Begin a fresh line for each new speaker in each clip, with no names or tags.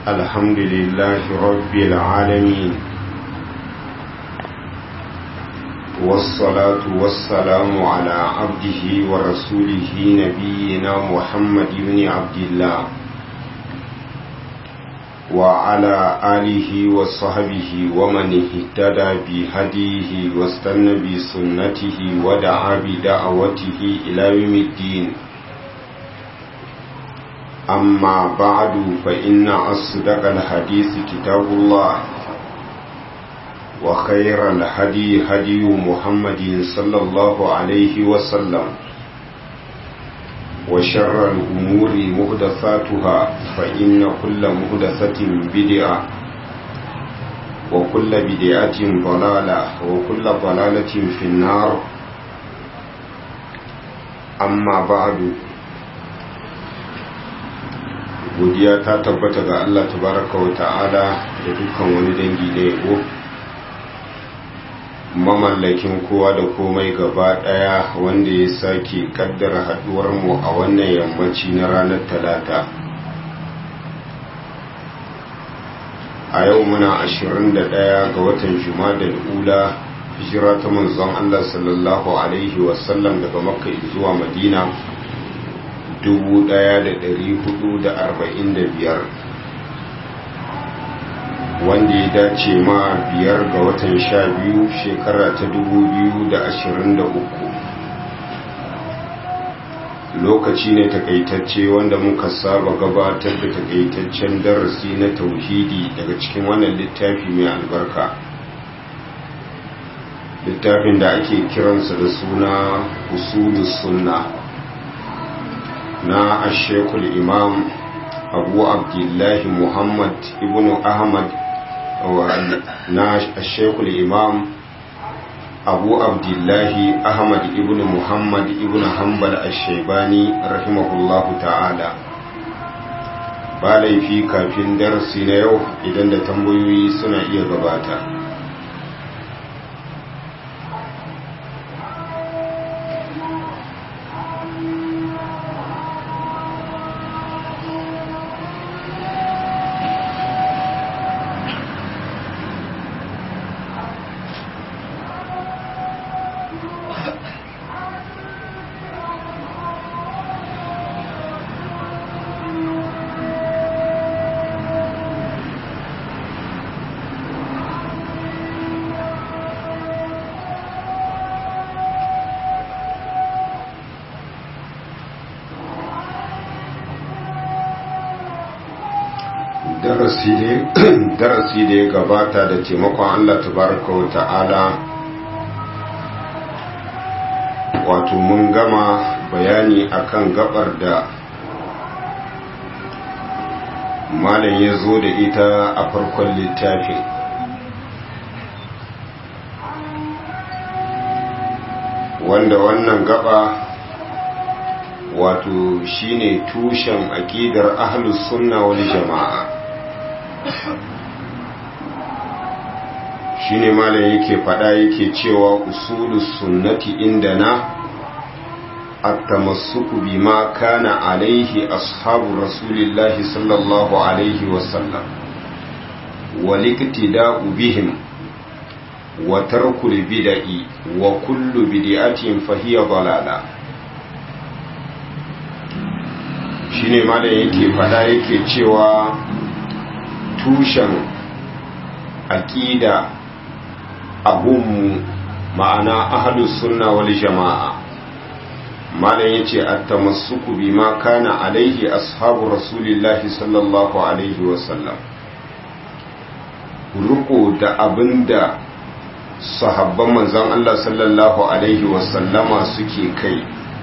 الحمد لله رب العالمين والصلاة والسلام على عبده ورسوله نبينا محمد بن عبد الله وعلى آله وصحبه ومن اهتدى بهديه واستنى بسنته ودعا بدعوته إلى يوم الدين أما بعد فإن أصدق الحديث كتاب الله وخير الهدي هدي محمد صلى الله عليه وسلم وشر الأمور مهدثاتها فإن كل مهدثة بدعة وكل بدعة ضلالة وكل ضلالة في النار أما بعد godiya ta tabbata ga Allah tabaraka wa ta'ala da dukkan wani dangi da yabo mamallakin kowa da komai gaba daya wanda ya sake kaddara haduwar mu a wannan yammaci na ranar talata a yau muna 21 ga watan jumadal ula hijira ta manzon Allah sallallahu alaihi wasallam daga makka zuwa madina 1445 wanda ya dace ma biyar ga watan sha biyu shekara ta 2023 lokaci ne takaitacce wanda muka saba gabatar da takaitaccen darasi na tauhidi daga cikin wannan littafi mai albarka littafin da ake kiransa da suna usulus sunna na ashekul imam abu abdullahi muhammad ibn ahmad na ashekul imam abu abdullahi ahmad ibn muhammad ibn hanbal ashebani rahimahullahu ta'ala ba laifi kafin darasi na yau idan da tambayoyi suna iya gabata darasi da ya gabata da taimakon Allah tabaraka wa ta'ala wato mun gama bayani akan gabar da malam ya zo da ita a farkon littafin wanda wannan gaba wato shine tushen aƙidar ahlus sunna wal jama'a shine malam yake fada yake cewa usulus sunnati indana at-tamassuku bima kana alaihi ashabu rasulillahi sallallahu alaihi wasallam wal iktida'u bihim wa tarkul bid'i wa kullu bid'atin fahiya dalala shine malam yake fada yake cewa tushen aƙida abunmu ma'ana ahalus sunna wal jama'a malam yace at-tamassuku bima kana alaihi ashabu rasulillahi sallallahu alaihi wasallam ruko da abinda sahabban manzon Allah sallallahu alaihi wasallama suke kai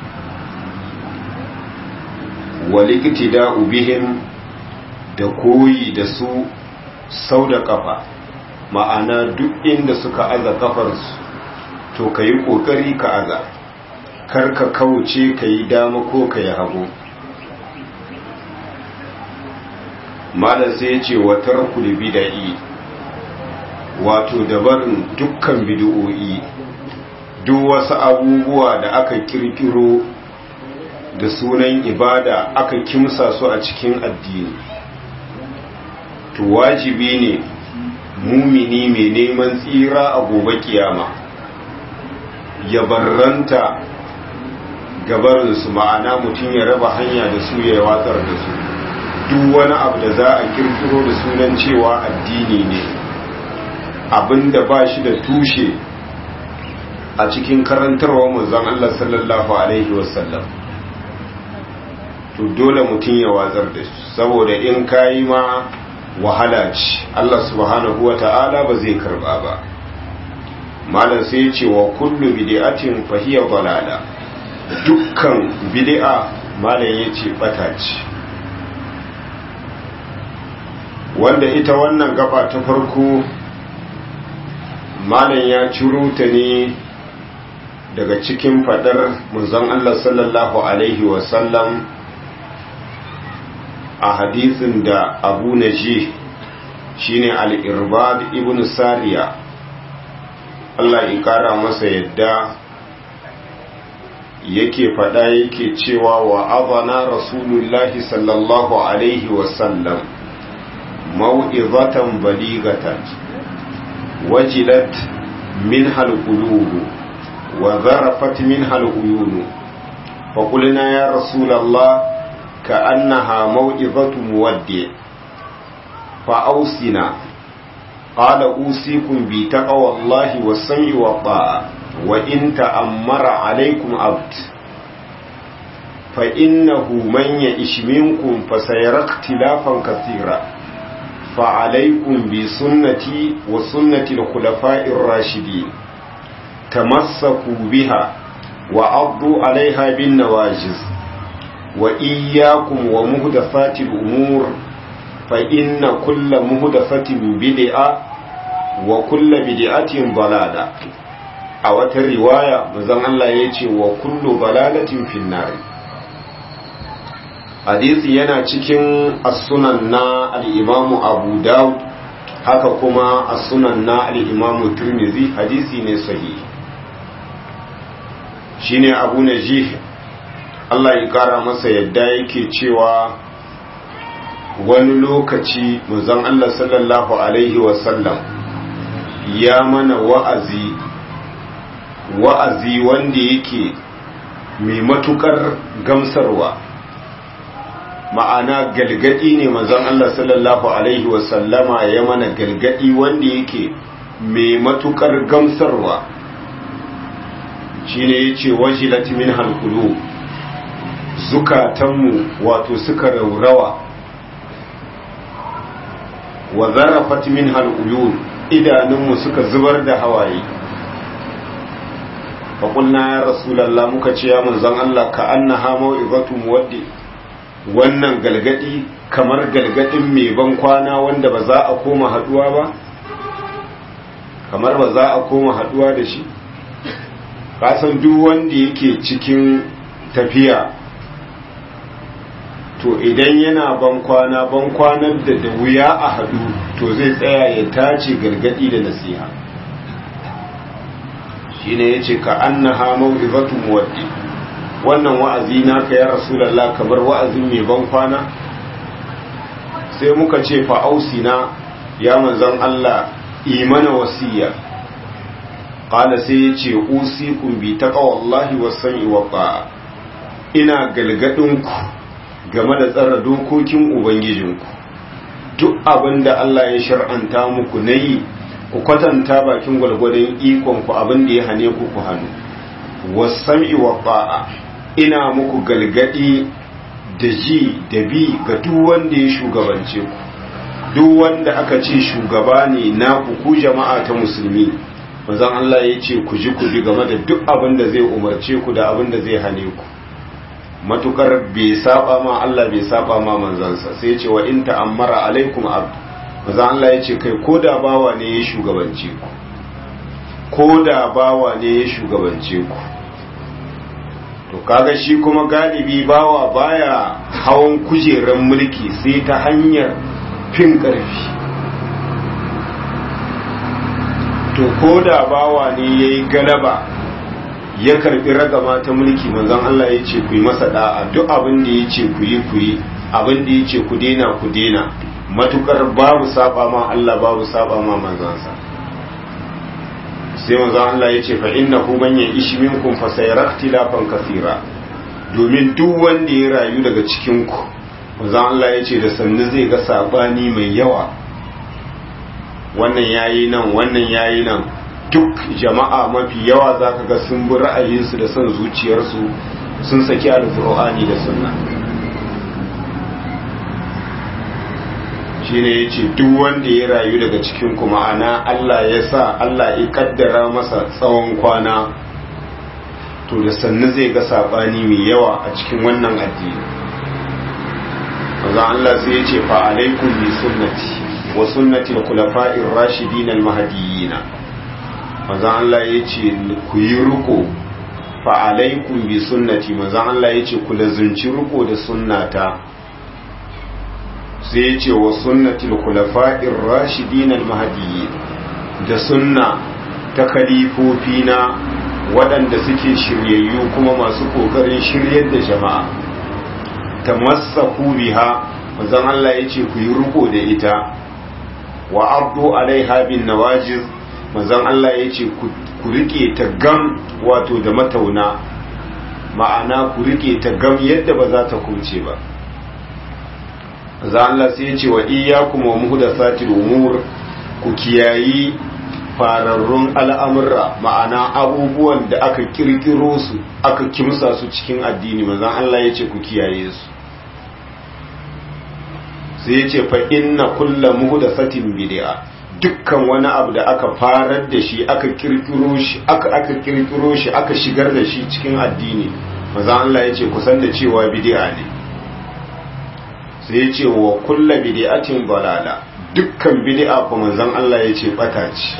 waliktida'u bihim da koyi da su sau da kafa ma'ana duk inda suka aza kafarsu to ka yi ƙoƙari ka aza kar ka kauce ka yi dama ko ka yi hagu malar sai ya ce watar bida'i wato dabarin dukkan bid'o'i duk wasu abubuwa da aka kirkiro da sunan ibada aka kimsa su a cikin addini to wajibi ne mumini mai neman tsira a gobe kiyama ya barranta gabarinsu ma'ana mutum ya raba hanya da su ya watsar da su duk wani abu da za a kirkiro da sunan cewa addini ne abinda ba shi da tushe a cikin karantarwa manzon Allah sallallahu alaihi wasallam to dole mutum ya watsar da shi saboda in kayi ma wahala ce Allah subhanahu wata'ala ba zai karba ba malam sai ya ce wa kullu bid'atin fa hiya dalala dukkan bid'a malam yace bata ce wanda ita wannan gaba ta farko malam ya ciro ta ne daga cikin fadar manzon Allah sallallahu alaihi wasallam a hadisin da abu naji shine al-irbad ibn sariya Allah ya kara masa yadda yake fada yake cewa wa azana rasulullahi sallallahu alaihi wasallam mau'izatan baligatan wajilat min halqulubu wa zarafat min haluyunu fa qulna ya rasulullah ka'annaha mau'izatu muwaddi fa ausina qala usikum bi taqwallahi was-sam'i wat-ta'a wa in ta'ammara alaykum abd fa innahu man ya'ish minkum fa sayara ikhtilafan kathira فعليكم بسنتي وسنة الخلفاء الراشدين تمسكوا بها وعضوا عليها بالنواجز وإياكم ومهدفات الأمور فإن كل مهدفة بدعة وكل بدعة ضلالة أو الرواية مزان الله يتي وكل ضلالة في النار hadisi yana cikin as-sunan na al-imamu abu daud haka kuma as-sunan na al-imamu tirmidhi hadisi ne sahihi shine abu najih Allah ya kara masa yadda yake cewa wani lokaci manzon Allah sallallahu alaihi wasallam ya mana wa'azi wa'azi wanda yake mai matukar gamsarwa ma'ana galgadi ne manzon Allah sallallahu alaihi wasallama ya mana galgadi wanda yake mai matukar gamsarwa shine yace wajilat min halqulu zukatanmu wato suka raurawa wa zarafat min haluyun idanunmu suka zubar da hawaye fa qulna ya rasulullah muka ce ya manzon Allah ka annaha mau'izatu muwaddi wannan galgadi kamar galgadin mai ban kwana wanda ba za a koma haduwa ba kamar ba za a koma haduwa da shi kasan duk wanda yake cikin tafiya to idan yana ban kwana ban kwanar da da wuya a hadu to zai tsaya ya tace galgadi da nasiha shine yace ka annaha mau'izatu muwaddi wannan wa'azi naka ya rasulallah kamar wa'azin mai ban kwana sai muka ce fa'ausina ya manzan Allah imana wasiya ƙala sai ya ce usikun bi ta ƙawallahi wasan iwaɓa ina galgadinku game da tsara dokokin ubangijinku duk abin da Allah ya shar'anta muku na yi ku kwatanta bakin gwalgwadon ikonku abin da ya hane ku ku hannu wasan iwaɓa ina muku galgadi da ji da bi ga duk wanda ya shugabance ku duk wanda aka ce shugaba ne na ku jama'a ta musulmi manzon Allah ya ce ku ji ku bi game da duk abin da zai umarce ku da abin da zai hane ku matukar bai saba ma Allah bai saba ma manzansa sai ya ce wa in ta'ammara alaikum abd manzon Allah ya ce kai ko da bawa ne ya shugabance ku ko da bawa ne ya shugabance ku to kaga shi kuma galibi bawa baya hawan kujeran mulki sai ta hanyar fin ƙarfi to ko da bawa ne ya yi galaba ya karbi ragama ta mulki manzon Allah ya ce ku yi masa da'a duk abin da ya ce ku yi ku yi abin da ya ce ku dena ku dena matukar babu saba ma Allah babu saba ma manzansa sai manzon Allah ya ce fa innahu man ya'ish minkum fa sayara ikhtilafan kathira domin duk wanda ya rayu daga cikin ku manzon Allah ya ce da sannu zai ga sabani mai yawa wannan yayi nan wannan yayi nan duk jama'a mafi yawa zaka ga sun bi ra'ayinsu da son zuciyarsu sun saki alqur'ani da sunna shine yace duk wanda ya rayu daga cikin ku ma'ana Allah ya sa Allah ya kaddara masa tsawon kwana to da sannu zai ga sabani mai yawa a cikin wannan addini manzo Allah sai yace fa alaikum bi sunnati wa sunnati al-khulafa'ir rashidin al-mahdiyyin manzo Allah yace ku yi ruko fa alaikum bi sunnati manzo Allah yace ku lazunci ruko da sunnata sai ya ce wa sunnatul khulafa'ir rashidin al-mahdiyyin da sunna ta khalifofi na waɗanda suke shiryayyu kuma masu kokarin shiryar da jama'a tamassaku biha manzon Allah ya ce ku yi riko da ita wa abdu alaiha bin nawajiz manzon Allah ya ce ku rike ta gam wato da matauna ma'ana ku rike ta gam yadda ba za ta kuce ba za Allah sai ya ce wa iyyakum wa muhdathatil umur ku kiyayi fararrun al'amurra ma'ana abubuwan da aka kirkiro su aka kimsa su cikin addini manzon Allah ya ce ku kiyaye su sai ya ce fa inna kulla muhdathatin bid'a dukkan wani abu da aka farar da shi aka kirkiro shi aka aka kirkiro shi aka shigar da shi cikin addini manzon Allah ya ce ku san da cewa bid'a ne sai ya ce wa kulla bid'atin balala dukkan bid'a ko manzon Allah ya ce bata ce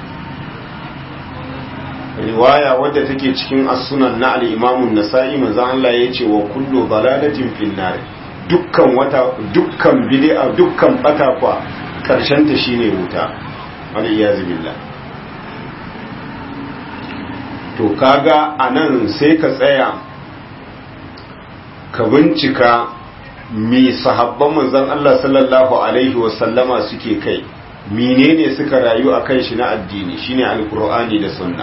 riwaya wadda take cikin as-sunan na al-Imam an-Nasa'i manzon Allah ya ce wa kullu balalatin fin nar dukkan wata dukkan bid'a dukkan bata kwa karshen ta shine wuta wal iyaz billah to kaga anan sai ka tsaya ka bincika mi sahabban manzon Allah sallallahu alaihi wasallama suke kai menene suka rayu a kan shi na addini shine alkur'ani da sunna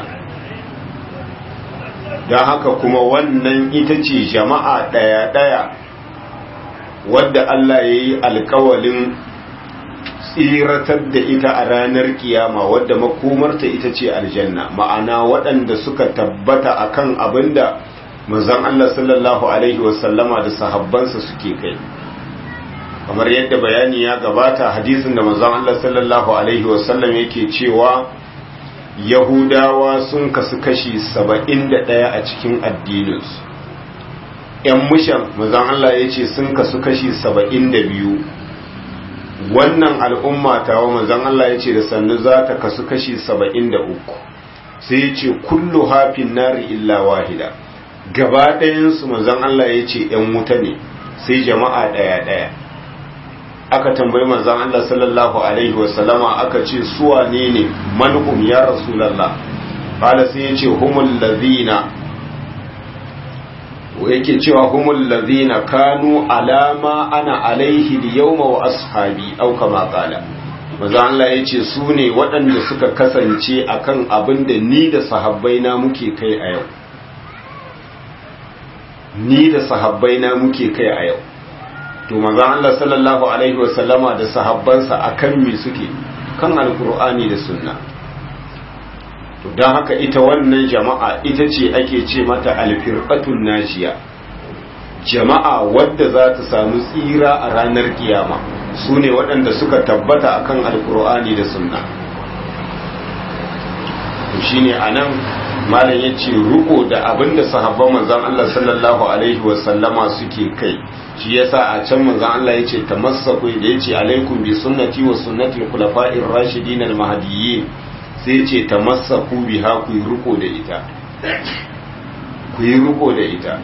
don haka kuma wannan ita ce jama'a ɗaya-ɗaya wadda Allah ya yi alkawalin tsiratar da ita a ranar kiyama wadda makomarta ita ce aljanna ma'ana waɗanda suka tabbata akan abinda manzon Allah sallallahu alaihi wasallama da sahabbansa suke kai kamar yadda bayani ya gabata hadisin da manzon Allah sallallahu alaihi wasallam yake cewa yahudawa sun kasu kashi saba'in da ɗaya a cikin addininsu ‘yan mushan manzon Allah ya ce sun kasu kashi saba'in da biyu wannan al'umma tawa manzon Allah ya ce da sannu za ta kasu kashi saba'in da uku sai ya ce kullu hafin nari illa wahida gaba ɗayansu manzon Allah ya ce ‘yan wuta ne sai jama'a ɗaya-ɗaya aka tambayi manzon Allah sallallahu Alaihi wasallama aka ce suwa ne ne manhum ya rasulallah ƙala sai ya ce humul lazina yake cewa humul lazina kanu alama ana alaihi da yauma wa ashabi au kama ƙala manzon Allah ya ce su ne waɗanda suka kasance akan abin da ni da sahabbai na muke kai a yau ni da sahabbai na muke kai a yau to manzon Allah sallallahu alaihi wa sallama da sahabbansa akan me suke kan alqur'ani da sunna to dan haka ita wannan jama'a ita ce ake ce mata alfirqatun najiya jama'a wadda za ta samu tsira a ranar kiyama su ne waɗanda suka tabbata akan alqur'ani da sunna to shine anan malam ya ce ruko da abinda sahabban manzan Allah sallallahu alaihi wasallama suke kai shi yasa a can manzan Allah ya ce tamassaku da ya ce alaikum bi sunnati wa sunnati al-khulafa'ir rashidin al-mahdiyyin sai ya ce tamassaku biha ku yi ruko da ita ku yi ruko da ita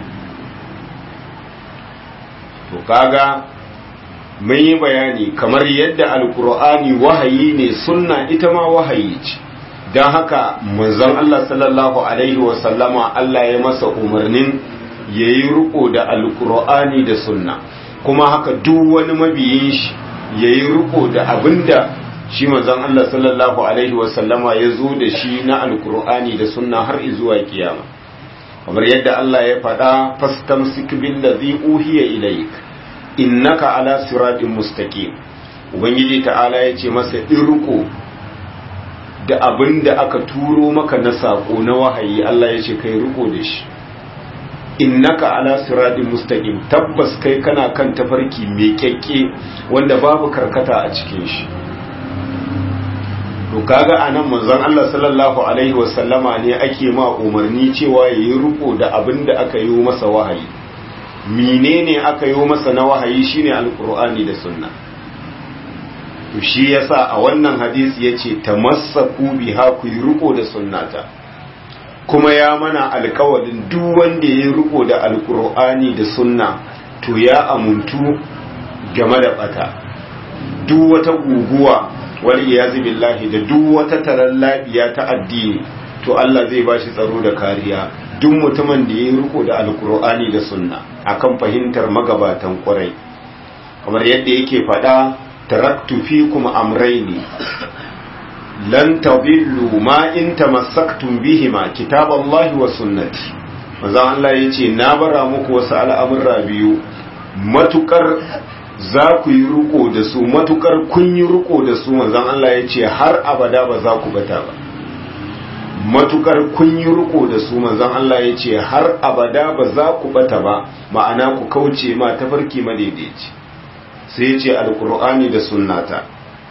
to kaga mun yi bayani kamar yadda alqur'ani wahayi ne sunna ita ma wahayi ce don haka manzon Allah sallallahu Alaihi wasallama Allah ya masa umarnin ya yi riko da alkur'ani da sunna kuma haka duk wani mabiyin shi yayi riko da abinda shi manzon Allah sallallahu alaihi wasallama ya zo da shi na alkur'ani da sunna har zuwa kiyama kamar yadda Allah ya faɗa fastamsik billazi uhiya ilaik innaka ala siratin mustaqim ubangiji ta'ala ya ce masa irko da abin da aka turo maka na sako na wahayi Allah ya ce kai riko da shi innaka ala siratin mustaqim tabbas kai kana kan tafarki mai kyakke wanda babu karkata a cikin shi to kaga anan manzon Allah sallallahu alaihi wasallama ne ake ma umarni cewa yayi riko da abin da aka yi masa wahayi menene aka yi masa na wahayi shine alqur'ani da sunna to shi yasa a wannan hadisi yace tamassaku biha ku yi riko da sunnata kuma ya mana alkawalin duk wanda ya riko da alqur'ani da sunna to ya amuntu game da bata duk wata guguwa wani iyazi billahi da duk wata taron labiya ta addini to Allah zai bashi tsaro da kariya duk mutumin da ya yi riko da alkur'ani da sunna akan fahimtar magabatan kwarai kamar yadda yake faɗa taraktu fikum amraini lan tadillu ma in tamassaktum bihima kitaballahi wa sunnati manzo Allah yace na bara muku wasu al'amurra biyu matukar za ku yi riko da su matukar kun yi riko da su manzon Allah ya ce har abada ba za ku bata ba matukar kun yi riko da su manzon Allah ya ce har abada ba za ku bata ba ma'ana ku kauce ma tafarki madaidaici sai ya ce alkur'ani da sunnata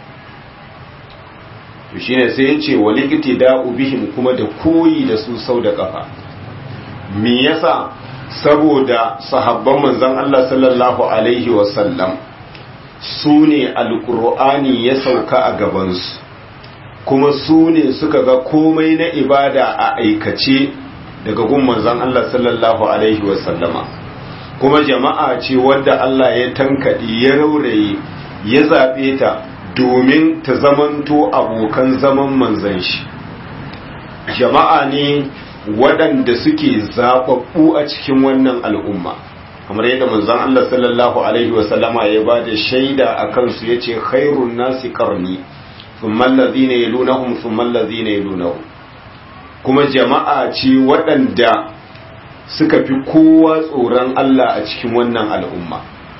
to shine sai ya ce wal iktida'u bihim kuma da koyi da su sau da kafa me yasa saboda sahabban manzon Allah sallallahu alaihi wasallam su ne alkur'ani ya sauka a gabansu kuma su ne suka ga komai na ibada a aikace daga gun manzon Allah sallallahu alaihi wasallama kuma jama'a ce wadda Allah ya tankaɗi ya rauraye ya zaɓe ta domin ta zamanto abokan zaman manzan shi jama'a ne waɗanda suke zaɓaɓɓu a cikin wannan al'umma kamar yadda manzon Allah sallallahu alaihi wasallama ya ba da shaida a kansu ya ce khairun nasi karni thumma allazina yalunahum thumma allazina yalunahum kuma jama'a ce waɗanda suka fi kowa tsoron Allah a cikin wannan al'umma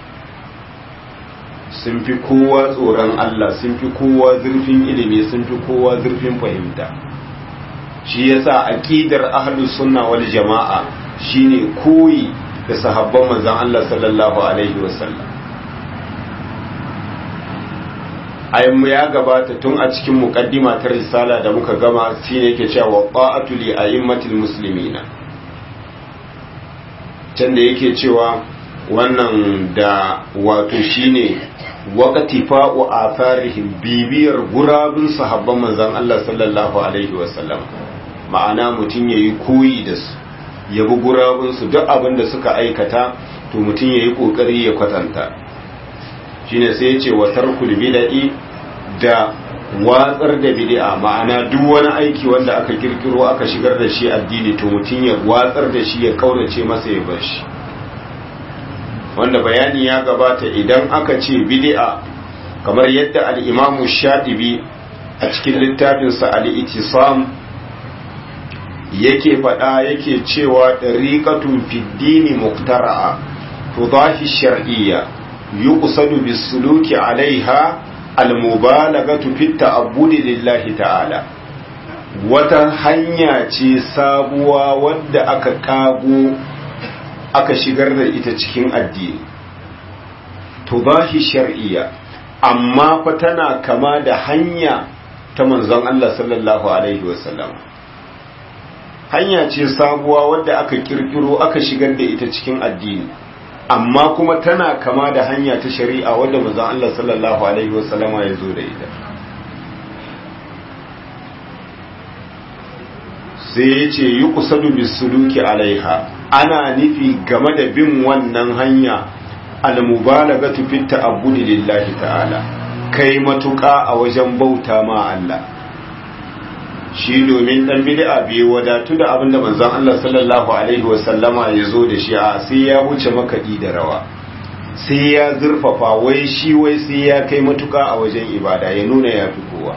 sun fi kowa tsoron Allah sun fi kowa zurfin ilimi sun fi kowa zurfin fahimta shi yasa aqidar ahlus sunna wal jama'a shine koyi da sahabban manzon Allah sallallahu alaihi wasallam ayyamu ya gabata tun a cikin muqaddima ta risala da muka gama shine yake cewa qa'atu li a'immatil muslimina can da yake cewa wannan da wato shine waqti fa'u atharihim bibiyar gurabun sahabban manzon Allah sallallahu alaihi wasallam ma'ana mutum yayi koyi da su ya bi gurabun su duk abin da suka aikata to mutum yayi kokari ya kwatanta shine sai ya ce wa tarkul bid'i da watsar da bid'a ma'ana duk wani aiki wanda aka kirkiro aka shigar da shi addini to mutum ya watsar da shi ya kaurace masa ya bar shi wanda bayani ya gabata idan aka ce bid'a kamar yadda al-Imam Shatibi a cikin littafinsa al-Ittisam yake faɗa yake cewa dariqatun fid dini muqtara'a tudahi shar'iyya yuqsadu bis-suluki 'alayha al-mubalaghatu fit ta'abbudi lillahi ta'ala wata hanya ce sabuwa wadda aka kago aka shigar da ita cikin addini tudahi shar'iyya amma fa tana kama da hanya ta manzon Allah sallallahu alaihi wasallam hanya ce sabuwa wadda aka kirkiro aka shigar da ita cikin addini amma kuma tana kama da hanya ta shari'a wadda manzon Allah sallallahu alaihi wasallama ya zo da ita sai ya ce yi kusadu bisuluki alaiha ana nufi game da bin wannan hanya almubalagatu fit ta'abbudi lillahi ta'ala kai matuƙa a wajen bauta ma Allah shi domin dan bid'a bai wadatu da abinda manzon Allah sallallahu alaihi wasallama ya zo da shi a sai ya wuce makaɗi da rawa sai ya zurfafa wai shi wai sai ya kai matuka a wajen ibada ya nuna ya fi kowa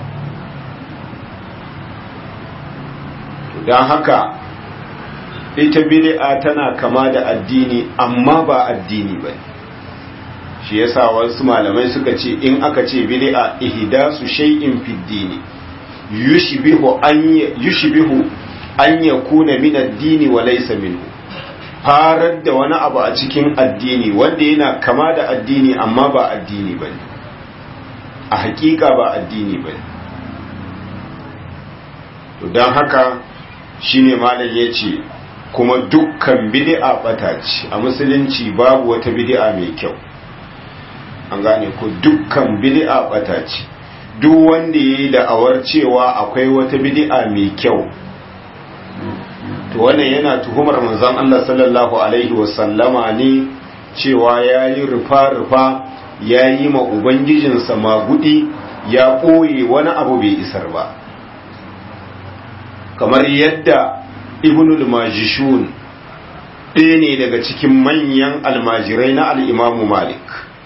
don haka ita bid'a tana kama da addini amma ba addini ba shi yasa wasu malamai suka ce in aka ce bid'a ihdasu shay'in fi dini yushbihu an yushbihu an yakuna min ad-dini wa laysa minhu farar da wani abu a cikin addini wanda yana kama da addini amma ba addini bane a hakika ba addini bane to dan haka shine malam yace kuma dukkan bid'a bata ce a musulunci babu wata bid'a mai kyau an gane ko dukkan bid'a bata ce duk wanda yayi da'awar cewa akwai wata bid'a mai kyau to wannan yana tuhumar manzon Allah sallallahu alaihi wasallama ne cewa yayi rufa-rufa yayi ma ubangijinsa magudi ya ɓoye wani abu bai isar ba kamar yadda ibnul majishun ɗaya ne daga cikin manyan almajirai na al'imamu malik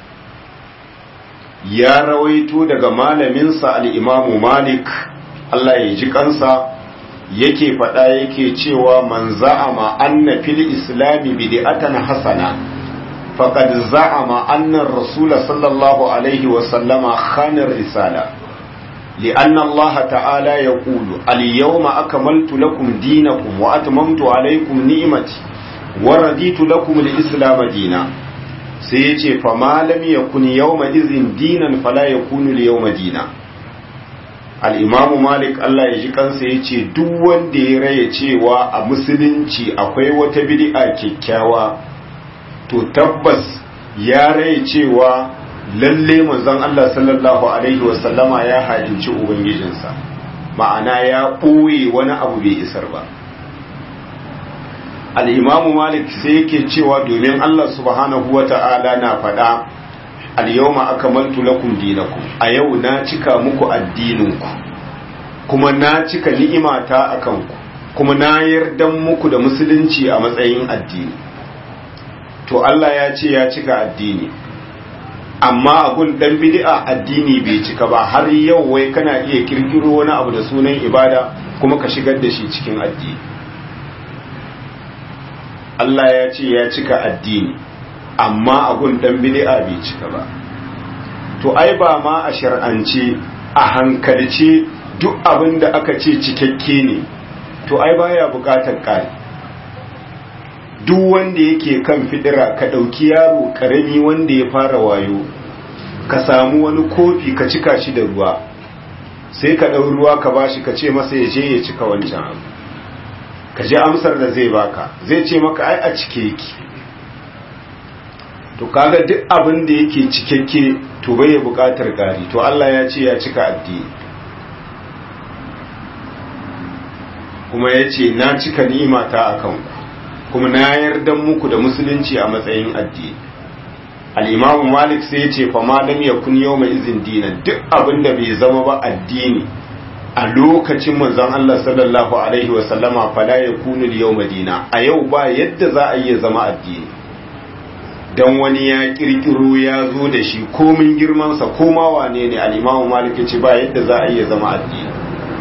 ya rawaito daga malaminsa al'imamu malik Allah ya ji kansa yake faɗa yake cewa man za'ama anna fil islami bid'atan hasana faqad za'ama anna ar-rasul sallallahu alaihi wa sallama khana risala لأن الله تعالى يقول اليوم أكملت لكم دينكم وأتممت عليكم نعمتي ورديت لكم الإسلام دينا سيتي فما لم يكن يومئذ دينا فلا يكون اليوم دينا al'imamu malik Allah ya ji kansa ya ce duk wanda ya raya cewa a musulunci akwai wata bid'a kyakkyawa to tabbas ya raya cewa lalle manzon Allah sallallahu alaihi wasallama ya halinci ubangijinsa ma'ana ya ɓoye wani abu bai isar ba al'imamu malik sai yake cewa domin Allah subhanahu wa ta'ala na faɗa al-yawma akmaltu lakum dinakum a yau na cika muku addininku kuma na cika ni'imata akan ku kuma na yardan muku da musulunci a matsayin addini to Allah ya ce ya cika addini amma abun dan bid'a addini bai cika ba har yau wai kana iya kirkiro wani abu da sunan ibada kuma ka shigar da shi cikin addini Allah ya ce ya cika addini amma abun dan bid'a bai cika ba to ai ba ma a shar'ance a hankalce duk abin da aka ce cikakke ne to ai baya bukatar ƙari duk wanda yake kan fidira ka ɗauki yaro ƙarami wanda ya fara wayo ka samu wani kofi ka cika shi da ruwa sai ka ɗau ruwa ka bashi ka ce masa ya je ya cika wancan abu ka ji amsar da zai baka zai ce maka ai a cike yake to kaga duk abin da yake cikakke to bai ya buƙatar ƙari to Allah ya ce ya cika addini kuma ya ce na cika ni'imata a kanku kuma na yarda muku da musulunci a matsayin addini al'imamu malik sai ya ce fa malam ya kun yau mai izin dinan duk abin da bai zama ba addini a lokacin manzon Allah sallallahu alaihi wa sallama fala ya kunu yau madina a yau ba yadda za a iya zama addini dan wani ya kirkiro ya zo da shi komin girmansa koma wane ne al'imamu malik ya ce ba yadda za a iya zama addini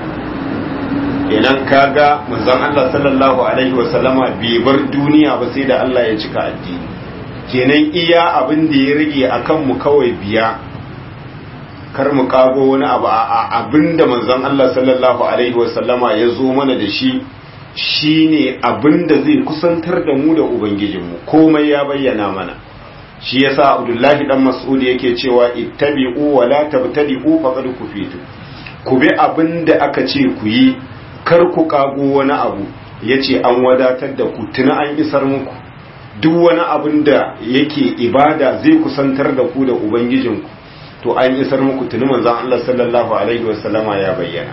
idan kaga manzon Allah sallallahu alaihi wa sallama bai bar duniya ba sai da Allah ya cika addini kenan iya abin da ya rage akan mu kawai biya kar mu kago wani abu a abin da manzon Allah sallallahu alaihi wa sallama ya zo mana da shi shine abin da zai kusantar da mu da ubangijinmu komai ya bayyana mana shi yasa Abdullahi dan Mas'ud yake cewa ittabi'u wa la tabtadi'u faqad kufitu ku bi abin da aka ce ku yi kar ku kago wani abu yace an wadatar da ku tuna an isar muku duk wani abin da yake ibada zai kusantar da ku da ubangijinku to an isar muku tuni manzon Allah sallallahu alaihi wasallama ya bayyana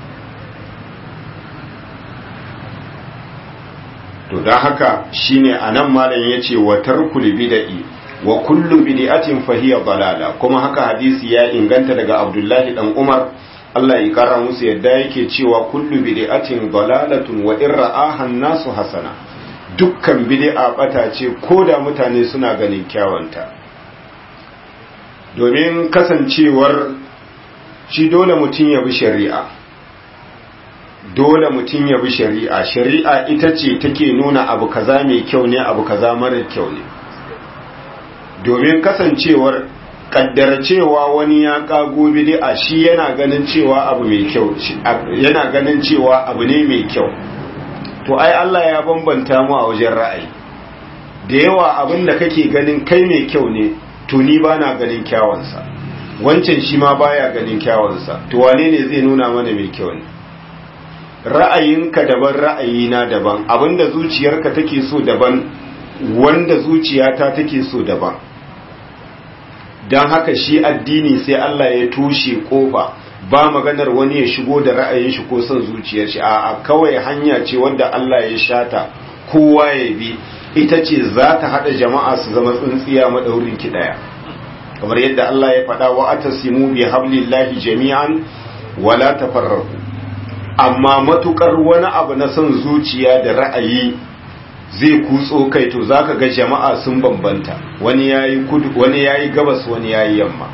to don haka shine anan malam yace wa tarkul bid'i wa kullu bid'atin fa hiya dalala kuma haka hadisi ya inganta daga Abdullahi dan Umar Allah ya kara musu yadda yake cewa kullu bid'atin dalalatun wa in ra'aha nasu hasana dukkan bid'a bata ce ko da mutane suna ganin kyawanta domin kasancewar shi dole mutum ya bi shari'a dole mutum ya bi shari'a shari'a ita ce take nuna abu kaza mai kyau ne abu kaza mara kyau ne domin kasancewar kaddara cewa wani ya kago bid'a shi yana ganin cewa abu mai kyau yana ganin cewa abu ne mai kyau to ai Allah ya bambanta mu a wajen ra'ayi da yawa abin da kake ganin kai mai kyau ne to ni bana ganin kyawansa wancan shi ma baya ganin kyawansa to wane ne zai nuna mana mai kyau ne ra'ayinka daban ra'ayina daban abinda zuciyarka take so daban wanda zuciyata take so daban don haka shi addini sai Allah ya tushe kofa ba maganar wani ya shigo da ra'ayin shi ko son zuciyar shi a kawai hanya ce wanda Allah ya shata kowa ya bi ita ce za ta haɗa jama'a su zama tsintsiya maɗaurin ki ɗaya kamar yadda Allah ya faɗa wa atasimu bi hablillahi jami'an wala tafarraqu amma matukar wani abu na son zuciya da ra'ayi zai kutso kai to zaka ga jama'a sun bambanta wani yayi kudu wani yayi gabas wani yayi yamma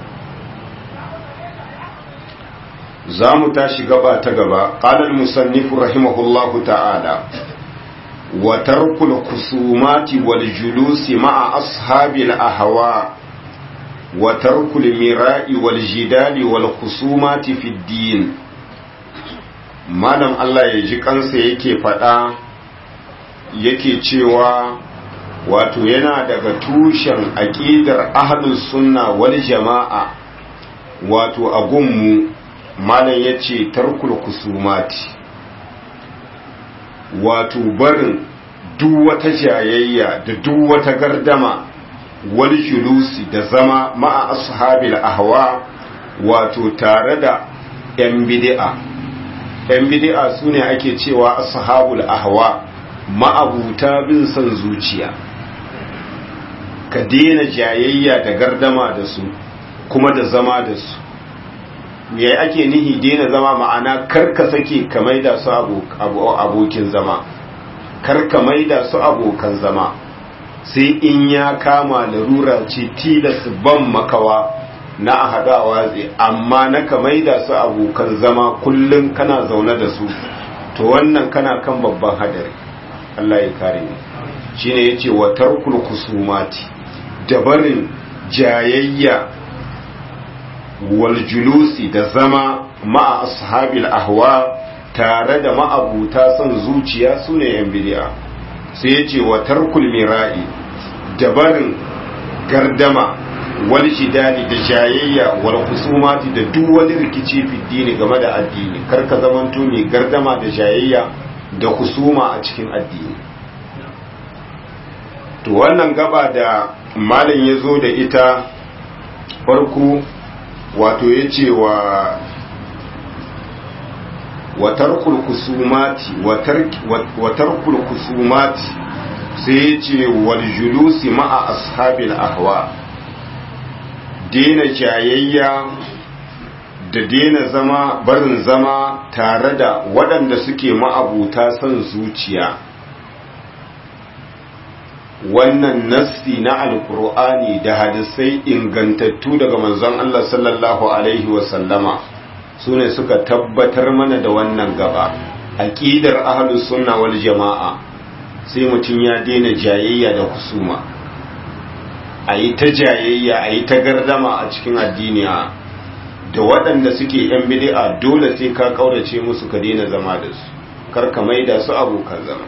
zamu tashi gaba ta gaba qala al-musannif rahimahullahu ta'ala wa tarkul kusumati wal julusi ma'a ashabil ahwa wa tarkul mira'i wal jidali wal khusumati fid din malam Allah ya ji kansa yake faɗa yake cewa wato yana daga tushen aƙidar ahlus sunna wal jama'a wato a gunmu malam ya ce tarkul kusumati wato barin duk wata jayayya da duk wata gardama wal julusi da zama ma'a ashabil ahwa wato tare da 'yan bid'a ‘yan bidi'a su ne ake cewa ashabul ahwa ma'abuta bin son zuciya ka daina jayayya da gardama da su kuma da zama da su me ake nihi daina zama ma'ana karka sake ka maida su abokin zama karka maida su abokan zama sai in ya kama larura ce tilas ban makawa na a haɗu a watsi amma na ka maida su abokan zama kullum kana zaune da su to wannan kana kan babban hadari Allah ya kare ni shine yace wa tarkul kusumati da barin jayayya wal julusi da zama ma'a ashabil ahwa tare da ma'abuta son zuciya sune yan bid'a sai yace wa tarkul mira'i da barin gardama wal jidali da jayayya wal kusumati da duk wani rikici fi dini game da addini kar ka zamanto mai gardama da jayayya da kusuma a cikin addini to wannan gaba da malam ya zo da ita farko wato ya ce wa watarkul kusumati watarkul kusumati sai ya ce wal julusi ma'a ashabil ahwa dena jayayya da dena zama barin zama tare da waɗanda suke ma'abuta son zuciya wannan nassi na alkur'ani da hadisai ingantattu daga manzon Allah sallallahu alaihi wasallama su ne suka tabbatar mana da wannan gaba aƙidar ahlus sunna wal jama'a sai mutum ya daina jayayya da kusuma a yi ta jayayya a yi ta gardama a cikin addini da waɗanda suke yan bid'a dole sai ka kaurace musu ka daina zama da su kar ka maida su abokan zama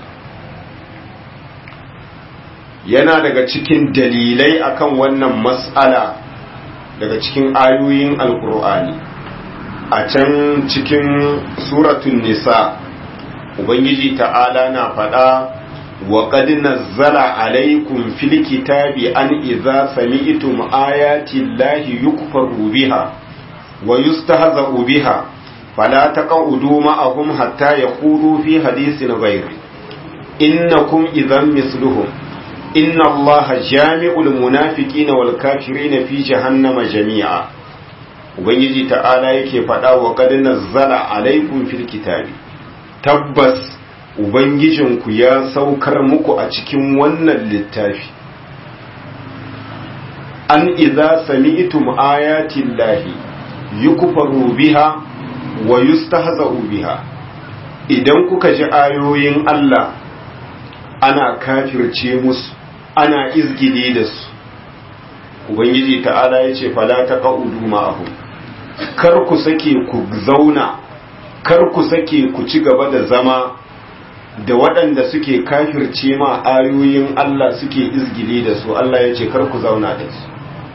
yana daga cikin dalilai akan wannan mas'ala daga cikin ayoyin alkur'ani a can cikin suratun nisa ubangiji ta'ala na faɗa وقد نزل عليكم في الكتاب أن إذا سمعتم آيات الله يكفر بها ويستهزأ بها فلا تقعدوا معهم حتى يقولوا في حديث غير إنكم إذا مثلهم إن الله جامع المنافقين والكافرين في جهنم جميعا ubangiji ta'ala yake faɗa wa qad nazzala alaikum fil kitabi tabbas ubangijinku ya saukar muku a cikin wannan littafi an idza sami'tum ayati llahi yukfaru biha wa yustahza'u biha idan kuka ji ayoyin Allah ana kafirce musu ana izgili da su ubangiji ta'ala ya ce fala ta ƙa'udu ma'ahu kar ku sake ku zauna kar ku sake ku ci gaba da zama da waɗanda suke kafirce ma ayoyin Allah suke izgili da su Allah ya ce kar ku zauna da su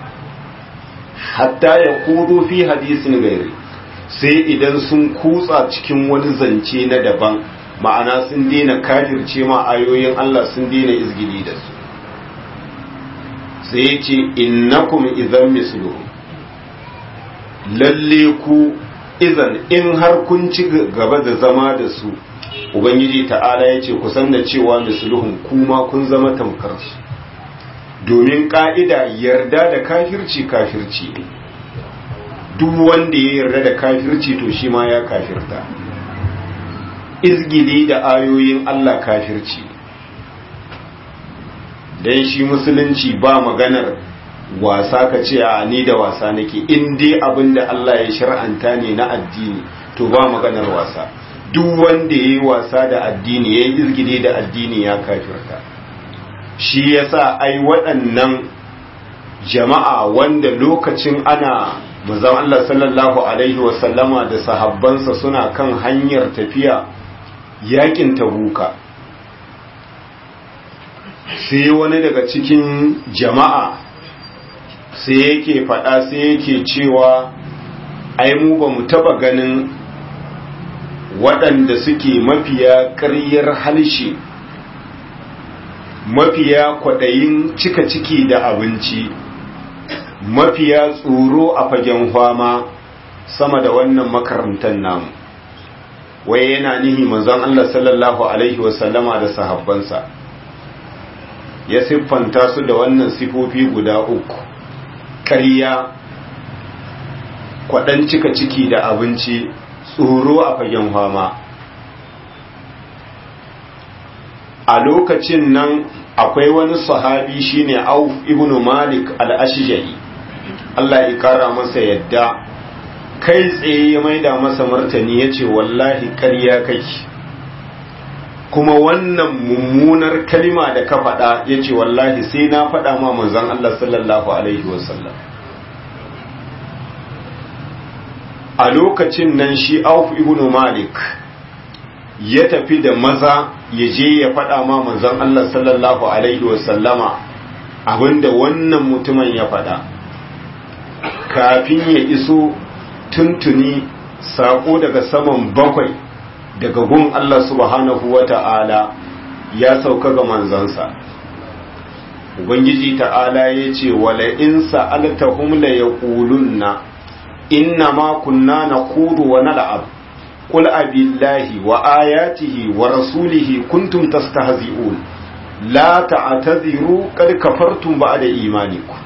hatta ya kudu fi hadisin gairi sai idan sun kutsa cikin wani zance na daban ma'ana sun daina kafirce ma ayoyin Allah sun daina izgili da su sai ya ce innakum idan misluhu lalle ku izan in har kun ci gaba da zama da su ubangiji ta'ala ya ce kusan da cewa misluhun kuma kun zama tamkar su domin ka'ida yarda da kafirci kafirci ne duk wanda ya yarda da kafirci to shi ma ya kafirta izgili da ayoyin Allah kafirci dan shi musulunci ba maganar wasa ka ce a ni da wasa nake in dai abin da Allah ya shar'anta ne na addini to ba maganar wasa duk wanda ya yi wasa da addini ya yi izgili da addini ya kafirta shi yasa ai waɗannan jama'a wanda lokacin ana manzon Allah sallallahu alaihi wasallama da sahabbansa suna kan hanyar tafiya yakin tabuka sai wani daga cikin jama'a sai yake faɗa sai yake cewa ai mu ba mu taɓa ganin waɗanda suke mafiya ƙaryar halshe mafiya kwaɗayin cika ciki da abinci mafiya tsoro a fagen fama sama da wannan makarantar namu wai yana nihi manzon Allah sallallahu alaihi wasallama da sahabbansa ya siffanta su da wannan sifofi guda uku ƙarya kwaɗan cika ciki da abinci tsoro a fagen fama a lokacin nan akwai wani sahabi shine auf ibn malik al-ashja'i Allah ya kara masa yadda kai tsaye ya maida masa martani yace wallahi ƙarya kake kuma wannan mummunar kalima da ka faɗa yace wallahi sai na faɗa ma manzon Allah sallallahu alaihi wasallam a lokacin nan shi auf ibn malik ya tafi da maza ya je ya faɗa ma manzon Allah sallallahu alaihi wasallama abinda wannan mutumin ya faɗa kafin ya iso tuntuni saƙo daga saman bakwai daga gun Allah subhanahu wa ta'ala ya sauka ga manzansa ubangiji ta'ala ya ce wala in sa'altahum la yaqulunna inna ma kunna naqudu wa nal'ab qul abillahi wa ayatihi wa rasulihi kuntum tastahzi'un la ta'tadhiru qad kafartum ba'da imanikum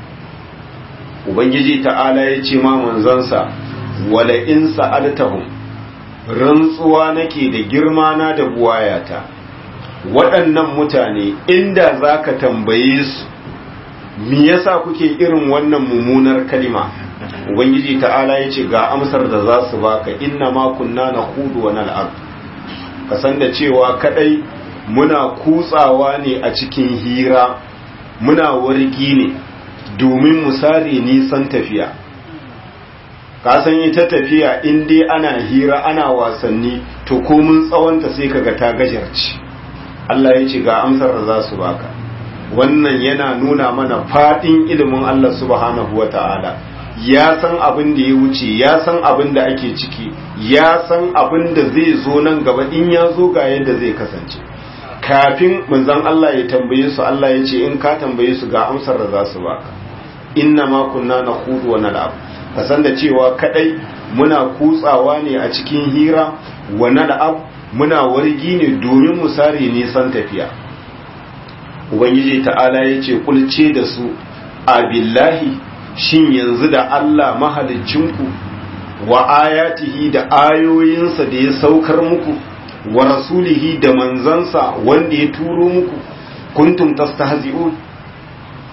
ubangiji ta'ala ya ce ma manzansa wala in sa'altahum rantsuwa nake da girma na da buwayata waɗannan mutane inda zaka tambaye su me yasa kuke irin wannan mummunar kalima ubangiji ta'ala ya ce ga amsar da za su baka inna ma kunna na hudu wa nal'ab ka san da cewa kadai muna kutsawa ne a cikin hira muna wargi ne domin mu sare nisan tafiya ka san ita tafiya in dai ana hira ana wasanni to komun tsawonta sai kaga ta gajarci Allah ya ce ga amsar da za su baka wannan yana nuna mana fadin ilimin Allah subhanahu wa ta'ala ya san abin da ya wuce ya san abin da ake ciki ya san abin da zai zo nan gaba in ya zo ga yadda zai kasance kafin manzon Allah ya tambaye su Allah ya ce in ka tambaye su ga amsar da za su baka inna ma kunna nakhudu wa nal'ab ka san da cewa kadai muna kutsawa ne a cikin hira wa nal'ab muna wargi ne domin mu sare nisan tafiya ubangiji ta'ala ya ce kulce da su abillahi shin yanzu da Allah mahalicinku wa ayatihi da ayoyinsa da ya saukar muku wa rasulihi da manzansa wanda ya turo muku kuntum tastahzi'un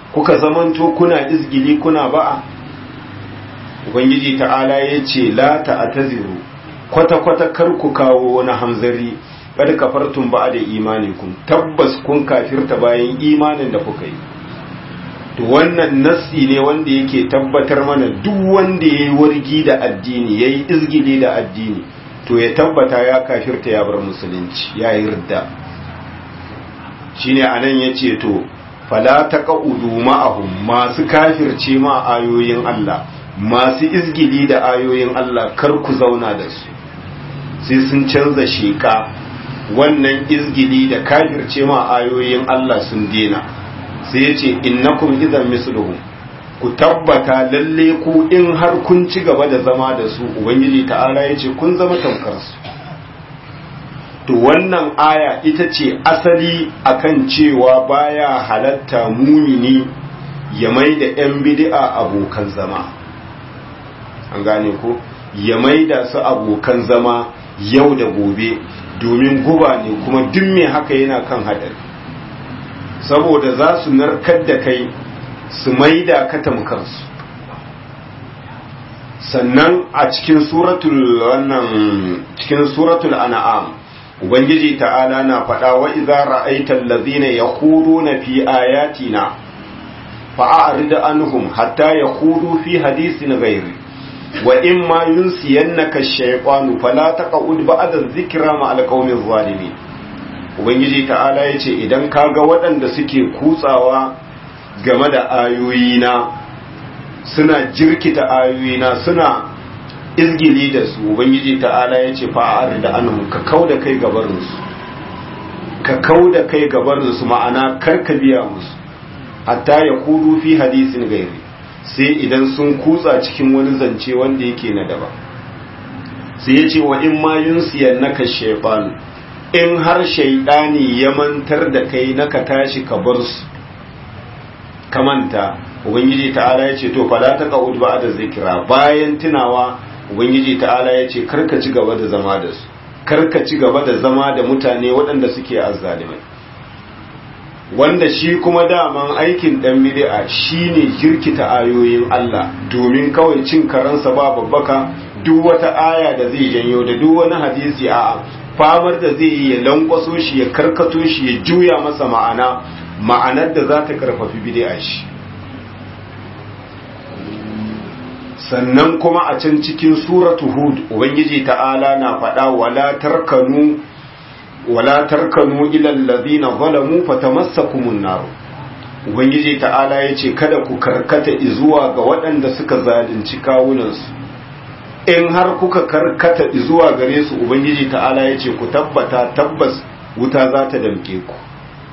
kuka zamanto kuna izgili kuna ba'a ubangiji ta'ala ya ce la ta'taziru kwata-kwata kar ku kawo wani hamzari kada kafartun ba da imanikun tabbas kun kafirta bayan imanin da kuka yi to wannan nassi ne wanda yake tabbatar mana duk wanda ya yi wargi da addini ya yi izgili da addini to ya tabbata ya kafirta ya bar musulunci ya yi ridda shine anan ya ce to fala taqaudu ma'ahum masu kafirce ma ayoyin Allah masu izgili da ayoyin Allah kar ku zauna da su sai sun canza sheka wannan izgili da kafirce ma ayoyin Allah sun dena sai ya ce innakum idan misluhum ku tabbata lalle ku in har kun ci gaba da zama da su ubangiji ta'ala ya ce kun zama tamkar su to wannan aya ita ce asali akan cewa baya halatta mumini ya mai da 'yan bid'a abokan zama an gane ko ya mai da su abokan zama yau da gobe domin guba ne kuma duk mai haka yana kan haɗari saboda za su narkar da kai su mai da ka tamkarsu sannan a cikin suratul wannan cikin suratul an'am ubangiji ta'ala na faɗa wa idza ra'aita allazina yakhuduna fi ayatina fa'arid anhum hatta yakhudu fi hadisin ghairi wa imma yunsiyannaka ash-shaytanu fala taqud ba'da dhikra ma al-qaumi zalimin ubangiji ta'ala yace idan kaga waɗanda suke kutsawa game da ayoyina suna jirkita ayoyina suna izgili da su ubangiji ta'ala ya ce fa'ar da anhum ka kau da kai gabarinsu ka kau da kai gabarinsu ma'ana karka biya musu hatta ya kudu fi hadisin gairi sai idan sun kutsa cikin wani zance wanda yake na daba sai ya ce wa in ma yunsiyan naka shefan in har shaidani ya mantar da kai naka tashi ka bar su ka manta ubangiji ta'ala ya ce to fala ta ka'ud ba da zikira bayan tunawa ubangiji ta'ala ya ce karka ci gaba da zama da su karka ci gaba da zama da mutane waɗanda suke azzalimai wanda shi kuma daman aikin dan bid'a shine jirkita ayoyin Allah domin kawai cin karansa ba babbaka duk wata aya da zai janyo da duk wani hadisi a famar da zai yi ya lankwaso shi ya karkato shi ya juya masa ma'ana ma'anar da za ta karfafi bid'a shi sannan kuma a can cikin suratu hud ubangiji ta'ala na faɗa wala tarkanu wala tarkanu ila allazina zalamu fatamassakumun nar ubangiji ta'ala yace kada ku karkata zuwa ga waɗanda suka zalunci kawunansu in har kuka karkata zuwa gare su ubangiji ta'ala yace ku tabbata tabbas wuta za ta damke ku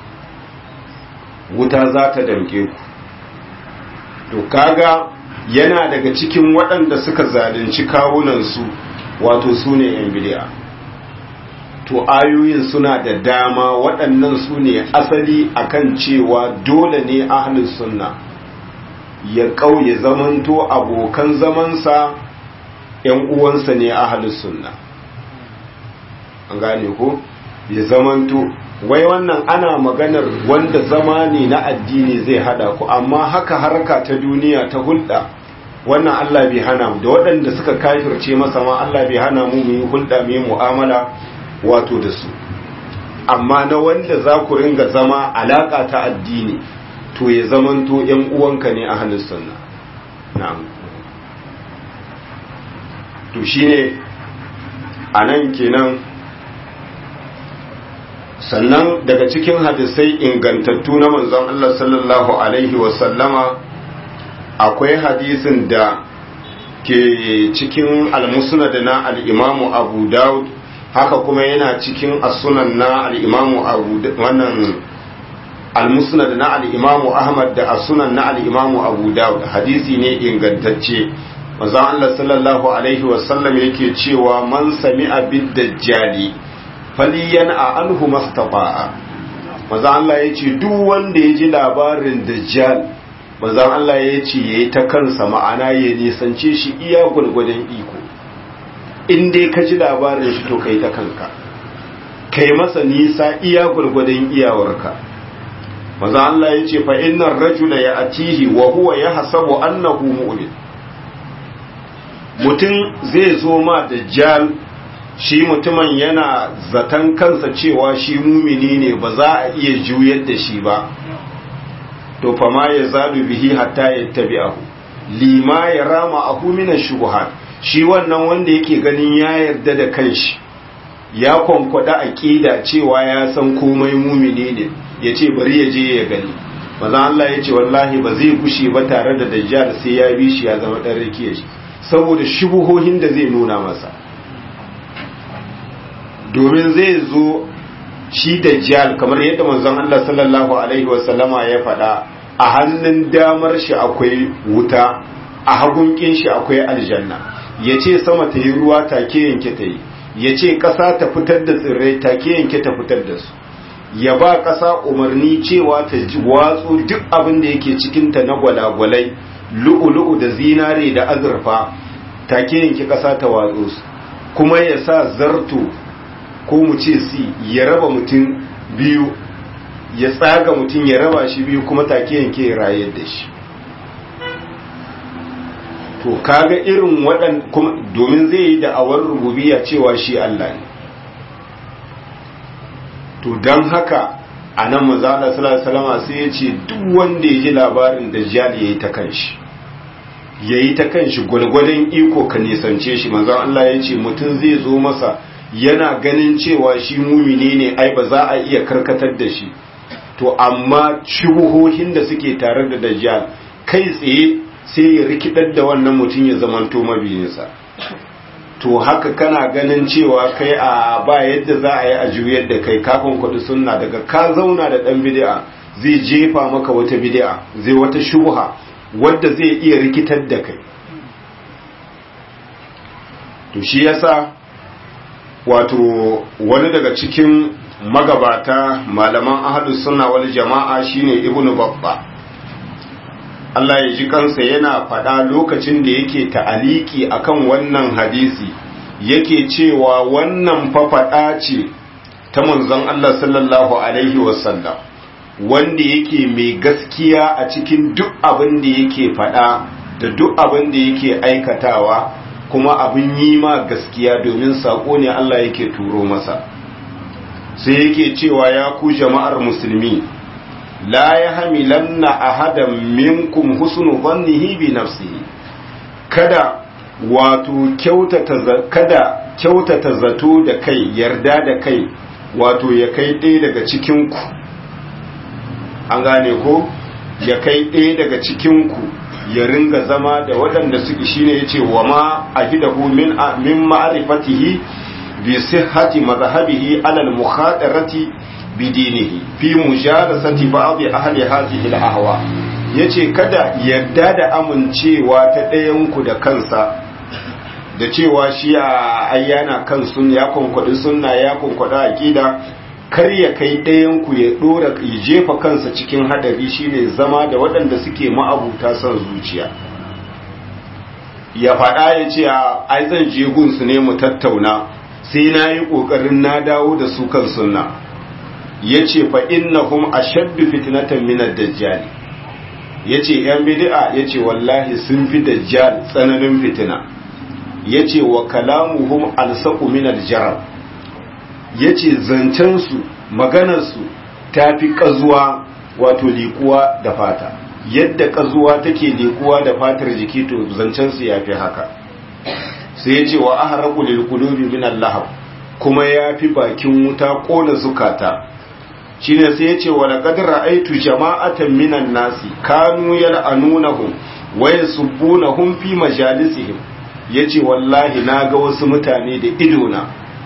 wuta za ta damke ku to kaga yana daga cikin waɗanda suka zalunci kawunansu wato su ne ‘yan bidiya to ayoyin suna da dama waɗannan su ne asali akan cewa dole ne ahlus sunna ya ƙauye zamanto abokan zamansa ‘yan uwansa ne ahlus sunna an gane ko ya zamanto wai wannan ana maganar wanda zama ne na addini zai hada ku amma haka harka ta duniya ta hulɗa wannan Allah bai hana mu da waɗanda suka kafirce masa ma Allah bai hana mu mu yi hulɗa mu yi mu'amala wato da su amma na wanda za ku ringa zama alaka ta addini to ya zamanto ƴan uwanka ne a hannun sunna na'am to shine anan kenan sannan daga cikin hadisai ingantattu na manzon Allah sallallahu alaihi wasallama akwai hadisin da ke cikin almusnad na al-imamu abu daud haka kuma yana cikin as-sunan na al-imamu abu wannan al-musnad na al-imamu ahmad da as-sunan na al-imamu abu daud hadisi ne ingantacce manzon Allah sallallahu alaihi wasallam yake cewa man sami'a bid-dajjali faliyan a anhu mastafa'a maza Allah ya ce duk wanda ya ji labarin dajjal maza Allah ya ce ya yi ta kansa ma'ana ya nisance shi iya gwargwadon iko in dai ka ji labarin shi to ka yi ta kanka ka yi masa nisa iya gwargwadon iyawarka maza Allah ya ce fa innar rajula ya atihi wa huwa ya hasabu annahu mu'min mutum zai zo ma dajjal shi mutumin yana zaton kansa cewa shi mumini ne ba za a iya juyar da shi ba to fa ma ya zalu bihi hatta ya tabi'ahu lima ya rama ahu min shubuhat shi wannan wanda yake ganin ya yarda da kanshi ya kwankwada aqida cewa ya san komai mumini ne yace bari ya je ya gani manzo Allah yace wallahi ba zai kushe ba tare da dajjal sai ya bi shi ya zama dan rikiye shi saboda shubuhohin da zai nuna masa domin zai zo shi dajjal kamar yadda manzon Allah sallallahu alaihi wasallama ya faɗa a hannun damar shi akwai wuta a hagun kin shi akwai aljanna yace sama ta yi ruwa take yanke ta yi yace ƙasa ta fitar da tsirrai take yanke ta fitar da su ya ba ƙasa umarni cewa ta watsu duk abin da yake cikinta na gwalagwalai lu'ulu'u da zinare da azurfa take yanke ƙasa ta watsu su kuma ya sa zarto ko mu ce si ya raba mutum biyu ya tsaga mutum ya raba shi biyu kuma take yanke ya rayar da shi to kaga irin waɗan domin zai yi da'awar rububiya cewa shi Allah ne to don haka a nan mazala salama sai ya ce duk wanda ya ji labarin da jali ya yi ta kanshi ya yi ta kanshi gwalgwadon iko ka nisance shi mazan Allah ya ce mutum zai zo masa yana ganin cewa shi mumini ne ai ba za a iya karkatar da shi to amma shubuhohin da suke tare da dajjal kai tsaye sai ya rikidar da wannan mutum ya zamanto mabiyinsa to haka kana ganin cewa kai a ba yadda za a yi a juyar da kai kafin kuɗi sunna daga ka zauna da ɗan bid'a zai jefa maka wata bid'a zai wata shubha wadda zai iya rikitar da kai to shi yasa wato wani daga cikin magabata malaman ahlus sunna wal jama'a shine ibnu babba Allah ya ji kansa yana faɗa lokacin da yake ta'aliki akan wannan hadisi yake cewa wannan fafaɗa ce ta manzon Allah sallallahu alaihi wasallam wanda yake mai gaskiya a cikin duk abin da yake faɗa da duk abin da yake aikatawa kuma abin yi ma gaskiya domin saƙo ne Allah yake turo masa sai yake cewa ya ku jama'ar musulmi la ya hamilanna ahadan minkum husnu dhannihi bi nafsihi kada wato kyautata kada kyautata zato da kai yarda da kai wato ya kai ɗaya daga cikin ku an gane ko ya kai ɗaya daga cikin ku ya ringa zama da waɗanda suke shine yace wa ma ahidahu min min ma'rifatihi bi sihhati madhhabihi ala al-mukhadarati bidinihi fi mujalasati ba'd ahli hadhihi al-ahwa yace kada yadda da amincewa ta ɗayan ku da kansa da cewa shi a ayyana kan sun ya konkwadi sunna ya konkwada aqida kar ya kai ɗayan ku ya dora ya jefa kansa cikin hadari shine zama da waɗanda suke ma'abuta son zuciya ya faɗa ya ce ai zan je gunsu ne mu tattauna sai na yi ƙoƙarin na dawo da su kan sunna ya ce fa innahum ashaddu fitnatan min ad-dajjal ya ce yan bid'a ya ce wallahi sun fi dajjal tsananin fitina ya ce wa kalamuhum alsaqu min al-jarab ya ce zancensu maganarsu ta fi ƙazuwa wato liƙuwa da fata yadda ƙazuwa take liƙuwa da fatar jiki to zancensu ya fi haka sai ya ce wa aharaku lil qulubi min al-lahab kuma ya fi bakin wuta ƙona zukata shine sai ya ce wa laqad ra'aytu jama'atan minan nasi kanu yal'anunahum wa yasubbunahum fi majalisihim yace wallahi naga wasu mutane da idona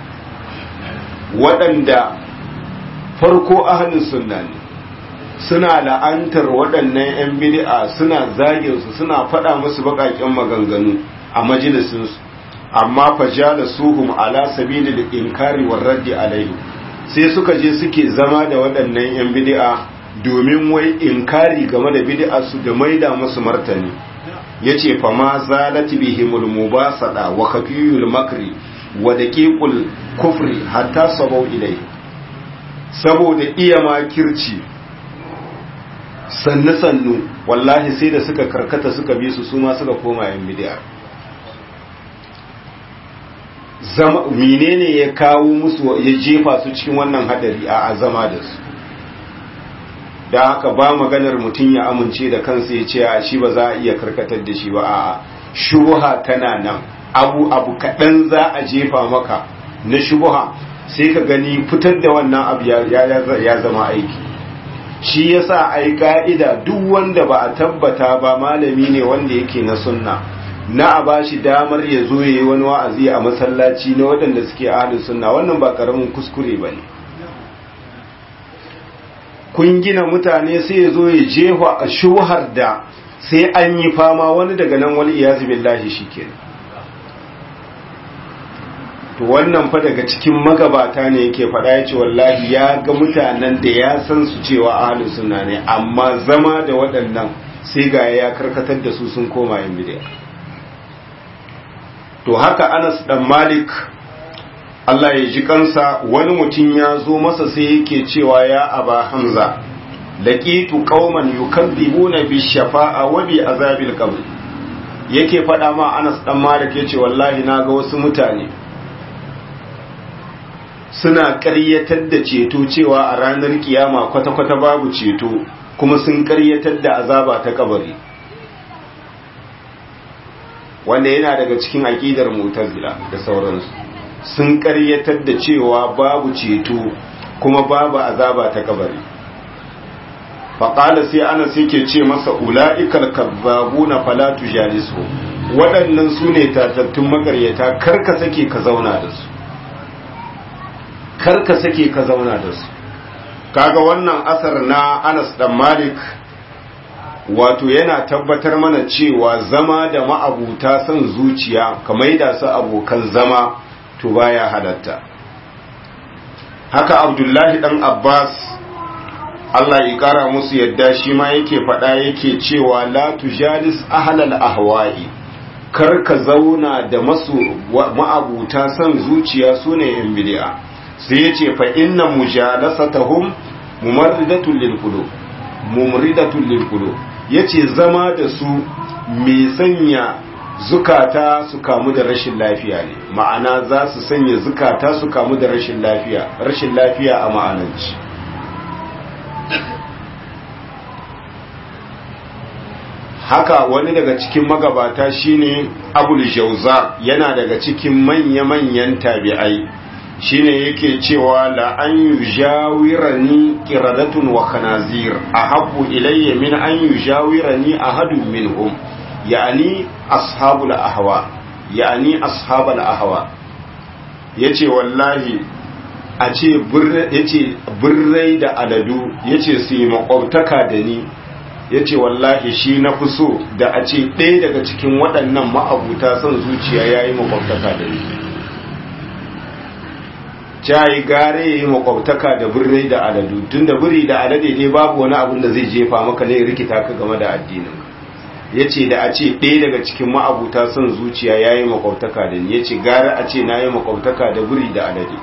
waɗanda farko ahalin sunna ne suna la'antar waɗannan 'yan bid'a suna zaginsu suna faɗa musu baƙaƙen maganganu a majalisinsu amma fajala suhum ala sabili da inkari war raddi alaihi sai suka je suke zama da waɗannan 'yan bid'a domin wai inkari game da bid'a su da maida musu martani yace fa ma zalati bihimul mubasada wa khafiyul makri wa daqiqul kufri hatta sabau ilai saboda iya makirci sannu sannu wallahi sai da suka karkata suka bi su suma suka koma yan bid'a zama menene ya kawo musu ya jefa su cikin wannan hadari a azama da su da haka ba maganar mutum ya amince da kansa ya ce a shi ba za a iya karkatar da shi ba a shubuha tana nan abu abu kaɗan za a jefa maka na shubuha sai ka gani fitar da wannan abu ya zama aiki shi yasa ai ka'ida duk wanda ba a tabbata ba malami ne wanda yake na sunna na a ba shi damar ya zo ya yi wani wa'azi a masallaci na waɗanda suke ahalin sunna wannan ba ƙaramin kuskure ba ne kun gina mutane sai ya zo ya jefa a shuhar da sai an yi fama wani daga nan wani iyazu billahi shi ke to wannan fa daga cikin magabata ne yake faɗa ya ce wallahi ya ga mutanen da ya san su cewa ahalin sunna ne amma zama da waɗannan sai ga ya karkatar da su sun koma yin bidiya to haka anas dan malik Allah ya ji kansa wani mutum ya zo masa sai yake cewa ya aba hamza laqitu qauman yukadzibuna bi shafa'a wa bi azabil qabr yake faɗa ma anas dan malik yace wallahi naga wasu mutane suna ƙaryatar da ceto cewa a ranar kiyama kwata-kwata babu ceto kuma sun ƙaryatar da azaba ta kabari wanda yana daga cikin aƙidar mutazila da sauransu sun ƙaryatar da cewa babu ceto kuma babu azaba ta kabari faƙala sai ana sai ke ce masa ula'ikal kabbabu na falatu jalisu waɗannan su ne tatattun makaryata karka sake ka zauna da su karka sake ka zauna da su kaga wannan asar na anas dan malik wato yana tabbatar mana cewa zama da ma'abuta son zuciya kamar da su abokan zama to baya halatta haka abdullahi dan abbas Allah ya kara musu yadda shi ma yake faɗa yake cewa la tujalis ahlal ahwa'i kar ka zauna da masu ma'abuta son zuciya sune yan bid'a sai yace fa inna mujalasatahum mumarridatun lil qulub mumridatun lil qulub yace zama da su mai sanya zukata su kamu da rashin lafiya ne ma'ana za su sanya zukata su kamu da rashin lafiya rashin lafiya a ma'ananci haka wani daga cikin magabata shine abul jauza yana daga cikin manya-manyan tabi'ai shine yake cewa la an yujawirani qiradatun wa khanazir ahabbu ilayya min an yujawirani ahadun minhum yani ashabul ahwa yani ashabul ahwa yace wallahi a ce yace birrai da aladu yace su yi makwabtaka da ni yace wallahi shi na fi so da a ce ɗaya daga cikin waɗannan ma'abuta son zuciya yayi makwabtaka da ni cayi gare ya yi makwabtaka da birrai da aladu tun da biri da alade dai babu wani abin da zai jefa maka ne rikita ka game da addinin ya ce da a ce ɗaya daga cikin ma'abuta son zuciya ya yi makwabtaka da ni ya ce gara a ce na yi makwabtaka da biri da alade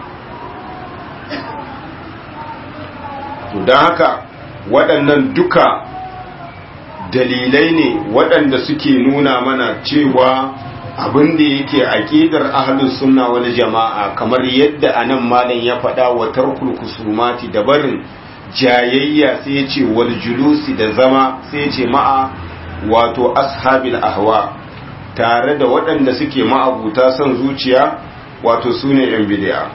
to don haka waɗannan duka dalilai ne waɗanda suke nuna mana cewa abin da yake aqidar ahlus sunna wal jama'a kamar yadda anan malam ya faɗa wa tarkul kusumati da barin jayayya sai ya ce wal julusi da zama sai ya ce ma'a wato ashabil ahwa tare da waɗanda suke ma'abuta son zuciya wato su ne yan bid'a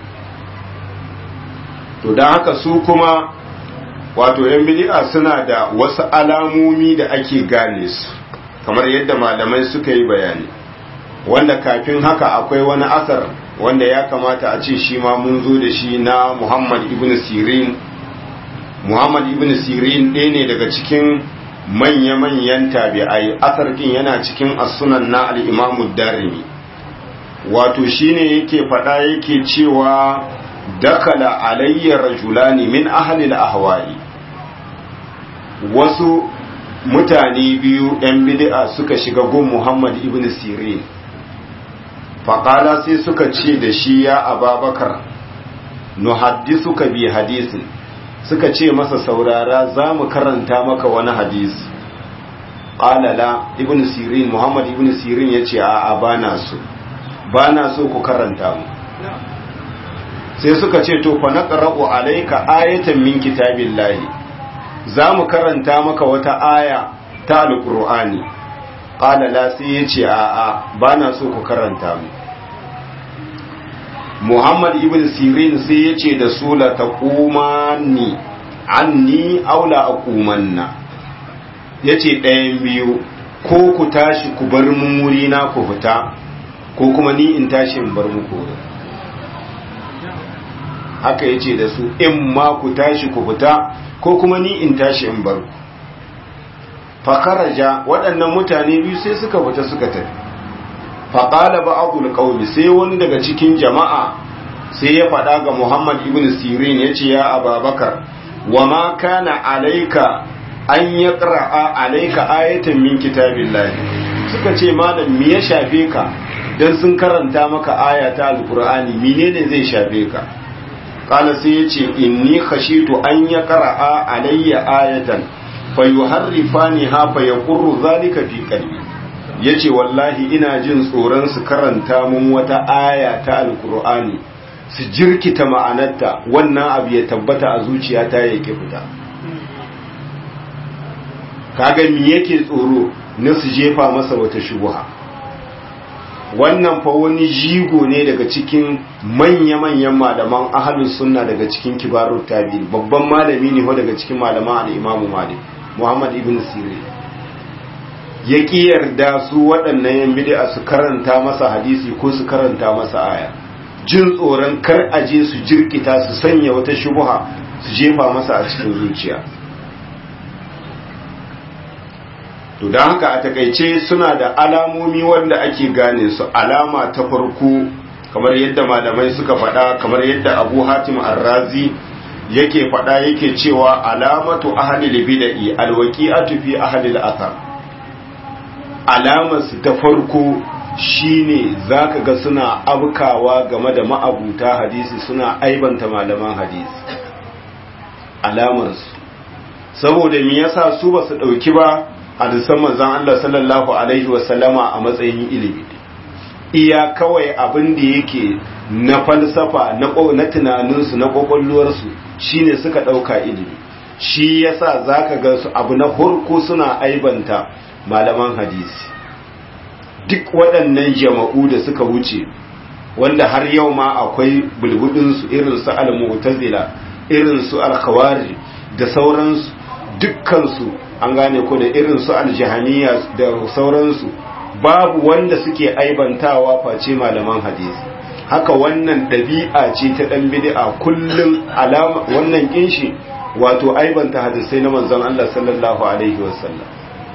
to don haka su kuma wato yan bid'a suna da wasu alamomi da ake gane su kamar yadda malamai suka yi bayani wanda kafin haka akwai wani asar wanda ya kamata a ce shi ma mun zo da shi na Muhammad ibn Sirin Muhammad ibn Sirin ɗaya ne daga cikin manya-manyan tabi'ai asar ɗin yana cikin as-sunan na al-Imam darimi wato shine yake faɗa yake cewa dakala alayya rajulani min ahli al-ahwa'i wasu mutane biyu 'yan bid'a suka shiga gun Muhammad ibn Sirin faƙala sai suka ce da shi ya ababakar nuhaddisuka bi hadisin suka ce masa saurara za mu karanta maka wani hadisi ƙalala ibn sirin muhammad ibn sirin ya ce a ba na so ba na so ku karanta mu sai suka ce to fa naqra'u alayka ayatan min kitabillahi za mu karanta maka wata aya ta alqur'ani qala la sai ya ce a a ba na so ku karanta mu muhammad ibn sirin sai ya ce da su la taqumani anni aula aqumanna yace ɗayan biyu ko ku tashi ku bar mun wuri na ku fita ko kuma ni in tashi in bar muku wurin haka yace da su in ma ku tashi ku fita ko kuma ni in tashi in bar fakaraja waɗannan mutane biyu sai suka fita suka tafi faƙala ba abul ƙaumi sai wani daga cikin jama'a sai ya faɗa ga muhammad ibn sirin ya ce ya ababakar wa ma kana alaika an ya ƙara'a alaika ayatan min kitabillahi suka ce malam me ya shafe ka dan sun karanta maka aya ta alqur'ani menene zai shafe ka qala sai ya ce inni khashitu an ya ƙara'a alayya ayatan fayuharrifani ha fayaqurru zalika fi qalbi yace wallahi ina jin tsoron su karanta mun wata aya ta alqur'ani su jirkita ma'anarta wannan abu ya tabbata a zuciyata ya ki fita kaga me yake tsoro na su jefa masa wata shubuha wannan fa wani jigo ne daga cikin manya-manyan malaman ahalus sunna daga cikin kibarut tabi'in babban malami ne ko daga cikin malaman al-imamu malik muhammad ibn sirin ya ƙi yarda su waɗannan yan bid'a su karanta masa hadisi ko su karanta masa aya jin tsoron kar aje su jirkita su sanya wata shubuha su jefa masa a cikin zuciya to don haka a takaice suna da alamomi wanda ake gane su alama ta farko kamar yadda malamai suka faɗa kamar yadda abu hatim arrazi yake faɗa yake cewa alamatu ahlil bid'i alwaqi'atu fi ahlil athar alamar su ta farko shine zaka ga suna abkawa game da ma'abuta hadisi suna aibanta malaman hadisi alamar su saboda me yasa su ba su dauki ba hadisan manzon Allah sallallahu alaihi wasallama a matsayin ilimi iya kawai abin da yake na falsafa na tunaninsu na kwakwalwarsu shine suka ɗauka ilimi shi yasa zaka ga su abu na farko suna aibanta malaman hadisi duk waɗannan jama'u da suka wuce wanda har yau ma akwai bulbudinsu irin su al-mu'tazila irin su al-khawarij da sauransu dukkansu an gane ko da irin su al-jahaniya da sauransu babu wanda suke aibantawa face malaman hadisi haka wannan ɗabi'a ce ta ɗan bid'a kullum alama wannan kinshi wato aibanta hadisai na manzon Allah sallallahu alaihi wasallam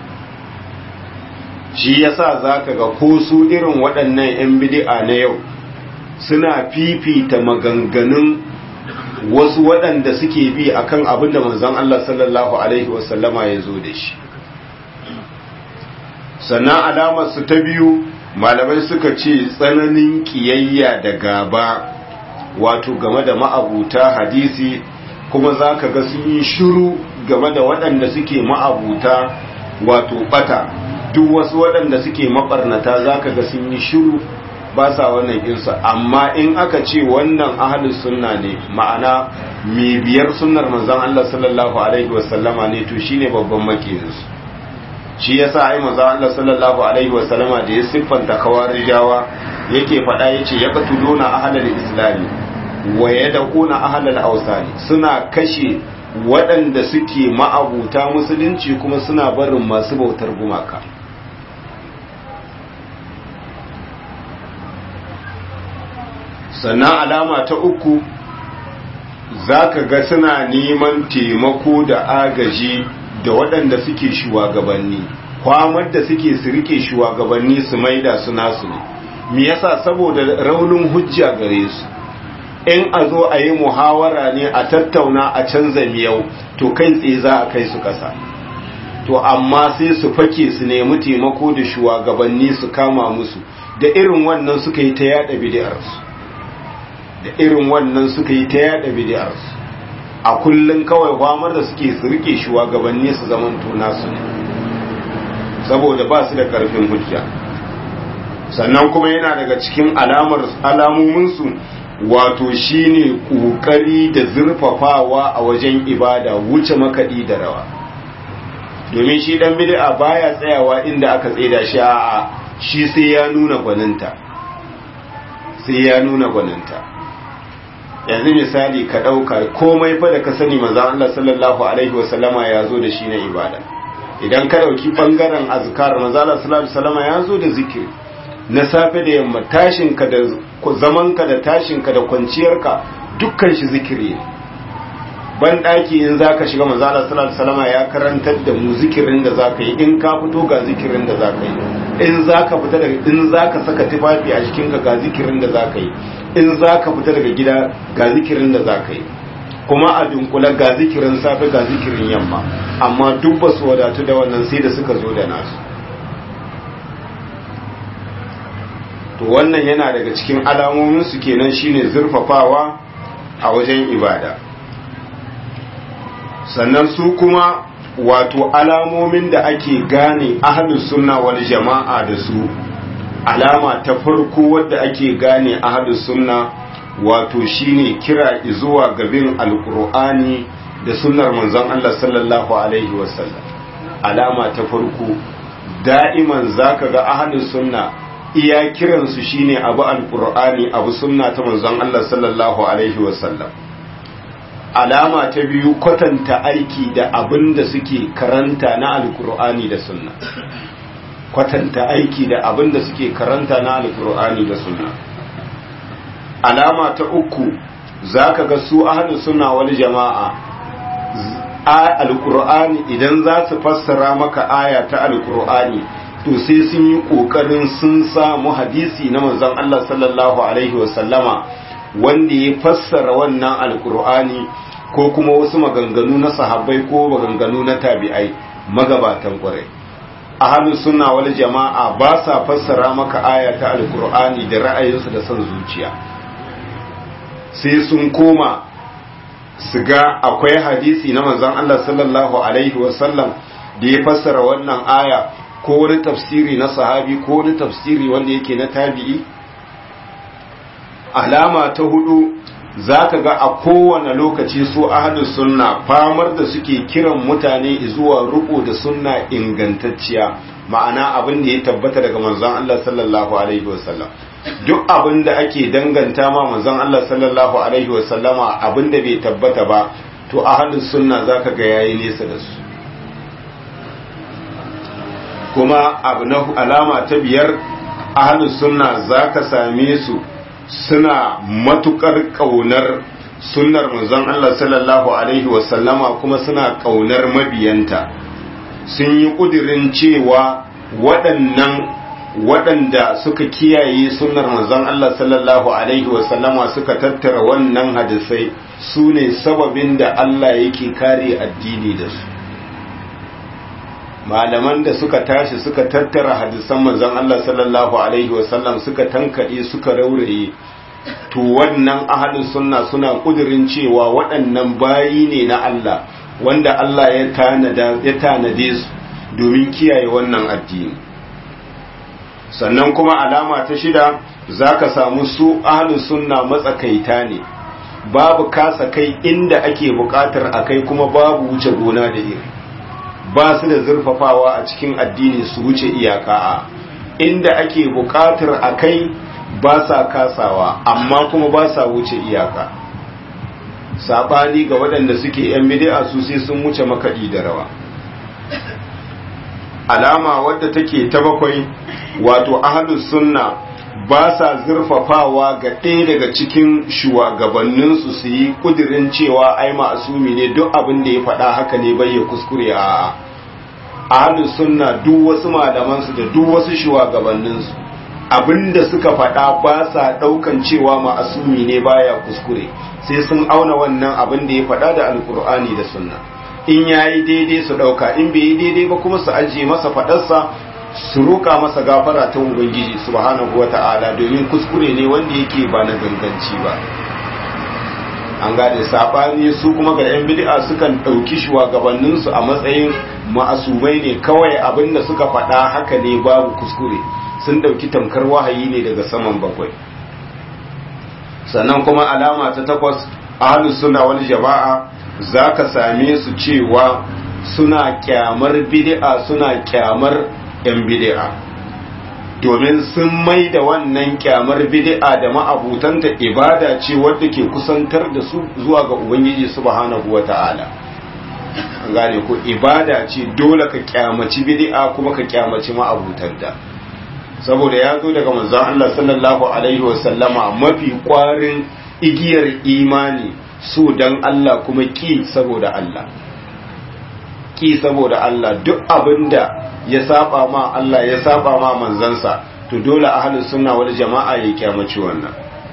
shi yasa zaka ga ko su irin waɗannan 'yan bid'a na yau suna fifita maganganun wasu waɗanda suke bi akan abin da manzon Allah sallallahu alaihi wasallama ya zo da shi sannan alamar su ta biyu malamai suka ce tsananin kiyayya da gaba wato game da ma'abuta hadisi kuma za ka ga sun yi shiru game da waɗanda suke ma'abuta wato bata duk wasu waɗanda suke maɓarnata za ka ga sun yi shiru ba sa wannan insa amma in aka ce wannan ahalus sunna ne ma'ana mai biyar sunnar manzon Allah sallallahu alaihi wasallama ne to shine babban makiyinsu shi yasa ai manzo Allah sallallahu alaihi wa sallama da ya siffanta kawarijawa yake faɗa yace ya qatuluna ahlal islami wa yadquna ahlal awsani suna kashe waɗanda suke ma'abuta musulunci kuma suna barin masu bautar gumaka sannan alama ta uku zaka ga suna neman taimako da agaji da waɗanda suke shugabanni kwamar da suke su rike shugabanni su maida su nasu ne me yasa saboda raunin hujja gare su in a zo a yi muhawara ne a tattauna a canza miyau to kai tsaye za a kai su ƙasa to amma sai su fake su nemi taimako da shugabanni su kama musu da irin wannan suka yi ta yada bid'arsu da irin wannan suka yi ta yada bid'arsu a kullum kawai kwamar da suke su rike shugabanni su zaman nasu ne saboda ba su da karfin hujja sannan kuma yana daga cikin alamar alamominsu wato shine kokari da zurfafawa a wajen ibada wuce makaɗi da rawa domin shi dan bid'a baya tsayawa inda aka tsaida shi a shi sai ya nuna gwaninta sai ya nuna gwaninta yanzu misali ka ɗauka komai fa da ka sani maza Allah sallallahu alaihi wasallama ya zo da shi na ibada idan ka ɗauki ɓangaren azkar maza Allah sallallahu alaihi wasallama ya zo da zikiri na safe da yamma tashinka da zamanka da tashinka da kwanciyarka dukkan shi zikiri ne ban ɗaki in za ka shiga maza Allah sallallahu alaihi wasallama ya karantar da mu zikirin da za ka yi in ka fito ga zikirin da za ka yi in za ka fita daga in za ka saka tufafi a jikinka ga zikirin da za ka yi in za ka fita daga gida ga zikirin da za ka yi kuma a dunkula ga zikirin safe ga zikirin yamma amma duk ba su wadatu da wannan sai da suka zo da nasu to wannan yana daga cikin alamomin su kenan shine zurfafawa a wajen ibada sannan su kuma wato alamomin da ake gane ahlus sunna wal jama'a da su alama ta farko wadda ake gane ahlus sunna wato shine kira zuwa gabin alqur'ani da sunnar manzon Allah sallallahu alaihi wasallam alama ta farko da'iman zaka ga ahlus sunna iya kiransu shine abu alqur'ani abu sunna ta manzon Allah sallallahu alaihi wasallam alama ta biyu kwatanta aiki da abin da suke karanta na alkur'ani da sunna kwatanta aiki da abin da suke karanta na alkur'ani da sunna alama ta uku zaka ga su ahlu sunna wal jama'a alkur'ani idan za su fassara maka aya ta alkur'ani to sai sun yi kokarin sun samu hadisi na manzon Allah sallallahu alaihi wasallama wanda ya fassara wannan alkur'ani ko kuma wasu maganganu na sahabbai ko maganganu na tabi'ai magabatan kwarai ahlus sunna wal jama'a ba sa fassara maka aya ta alkur'ani da ra'ayinsu da son zuciya sai sun koma su ga akwai hadisi na manzon Allah sallallahu alaihi wasallam da ya fassara wannan aya ko wani tafsiri na sahabi ko wani tafsiri wanda yake na tabi'i alama ta hudu zaka ga a kowane lokaci su ahlus sunna famar da suke kiran mutane zuwa ruku da sunna ingantacciya ma'ana abin da ya tabbata daga manzon Allah sallallahu alaihi wasallam duk abin da ake danganta ma manzon Allah sallallahu alaihi wasallama abin da bai tabbata ba to ahlus sunna zaka ga yayi nesa da su kuma abu na alama ta biyar ahlus sunna zaka same su suna matukar kaunar sunnar manzon Allah sallallahu alaihi wasallama kuma suna kaunar mabiyanta sun yi kudirin cewa waɗannan waɗanda suka kiyaye sunnar manzon Allah sallallahu alaihi wasallama suka tattara wannan hadisai su ne sababin da Allah yake kare addini da su malaman da suka tashi suka tattara hadisan manzon Allah sallallahu alaihi wasallam suka tankade suka rauraye to wannan ahlus sunna suna kudirin cewa waɗannan bayi ne na Allah wanda Allah ya tanada ya tanade su domin kiyaye wannan addini sannan kuma alama ta shida zaka samu su ahlus sunna matsakaita ne babu kasa kai inda ake bukatar akai kuma babu wuce gona da iri ba su da zurfafawa a cikin addini su wuce iyaka a inda ake buƙatar a kai ba sa kasawa amma kuma ba sa wuce iyaka saɓani ga waɗanda suke yan bidi'a su sai sun wuce makaɗi da rawa alama wadda take ta bakwai wato ahlus sunna ba sa zurfafawa ga ɗaya daga cikin shugabanninsu su yi ƙudirin cewa ai ma'asumi ne duk abin da ya faɗa haka ne bai ya kuskure a ahlus sunna duk wasu malamansu da duk wasu shugabanninsu abinda suka faɗa ba sa ɗaukan cewa ma'asumi ne baya kuskure sai sun auna wannan abin da ya faɗa da alkur'ani da sunna in yayi daidai su ɗauka in bai yi daidai ba kuma su ajiye masa faɗarsa su roƙa masa gafara ta ubangiji subhanahu wata'ala domin kuskure ne wanda yake ba na ganganci ba an gane sabani su kuma ga yan bid'a sukan dauki shugabannin su a matsayin ma'asumai ne kawai abinda suka faɗa haka ne babu kuskure sun dauki tamkar wahayi ne daga saman bakwai sannan kuma alama ta takwas ahlus sunna wal jama'a zaka same su cewa suna kyamar bid'a suna kyamar yan bid'a domin sun mai da wannan kyamar bid'a da ma'abutanta ibada ce wadda ke kusantar da su zuwa ga ubangiji subhanahu wata'ala an gane ko ibada ce dole ka kyamaci bid'a kuma ka kyamaci ma'abutanta saboda ya zo daga manzon Allah sallallahu alaihi wasallama mafi kwarin igiyar imani so dan Allah kuma ki saboda Allah ki saboda Allah duk abinda ya saba ma Allah ya saba ma manzansa to dole ahlus sunna wal jama'a ya kyamaci wannan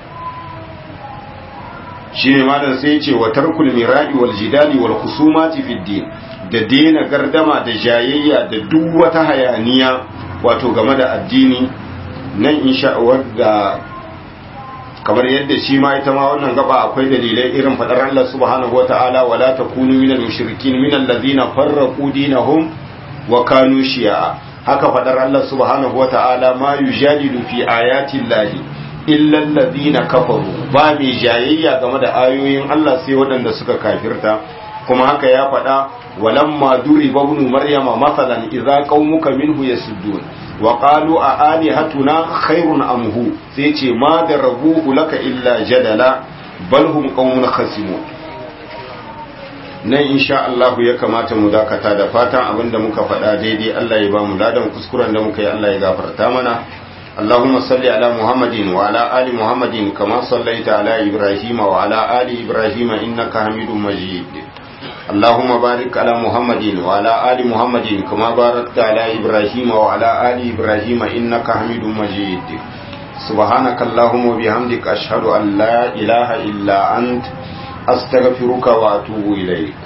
shine malam sai ya ce wa tarkul mira'i wal jidali wal khusumati fid din da dena gardama da jayayya da duk wata hayaniya wato game da addini nan insha Allah da kamar yadda shi ma ita ma wannan gaba akwai dalilai irin fadar Allah subhanahu wata'ala wala takunu minal mushrikin minal ladina farraqu dinahum wa kanu shi'a haka fadar Allah subhanahu wata'ala ma yujadilu fi ayati llahi illa alladhina kafaru ba mai jayayya game da ayoyin Allah sai waɗanda suka kafirta kuma haka ya faɗa walamma duriba ibn maryama masalan idza qaumuka minhu yasuddun wa qalu a alihatuna khairun am hu sai ce ma darabuhu laka illa jadala bal hum qaumun khasimun nan insha Allah ya kamata mu dakata da fatan abinda muka faɗa daidai Allah ya ba mu ladan kuskuren da muka yi Allah ya gafarta mana اللهم صل على محمد وعلى آل محمد كما صليت على إبراهيم وعلى آل إبراهيم إنك حميد مجيد اللهم بارك على محمد وعلى آل محمد كما باركت على إبراهيم وعلى آل إبراهيم إنك حميد مجيد سبحانك اللهم وبحمدك أشهد أن لا إله إلا أنت أستغفرك وأتوب إليك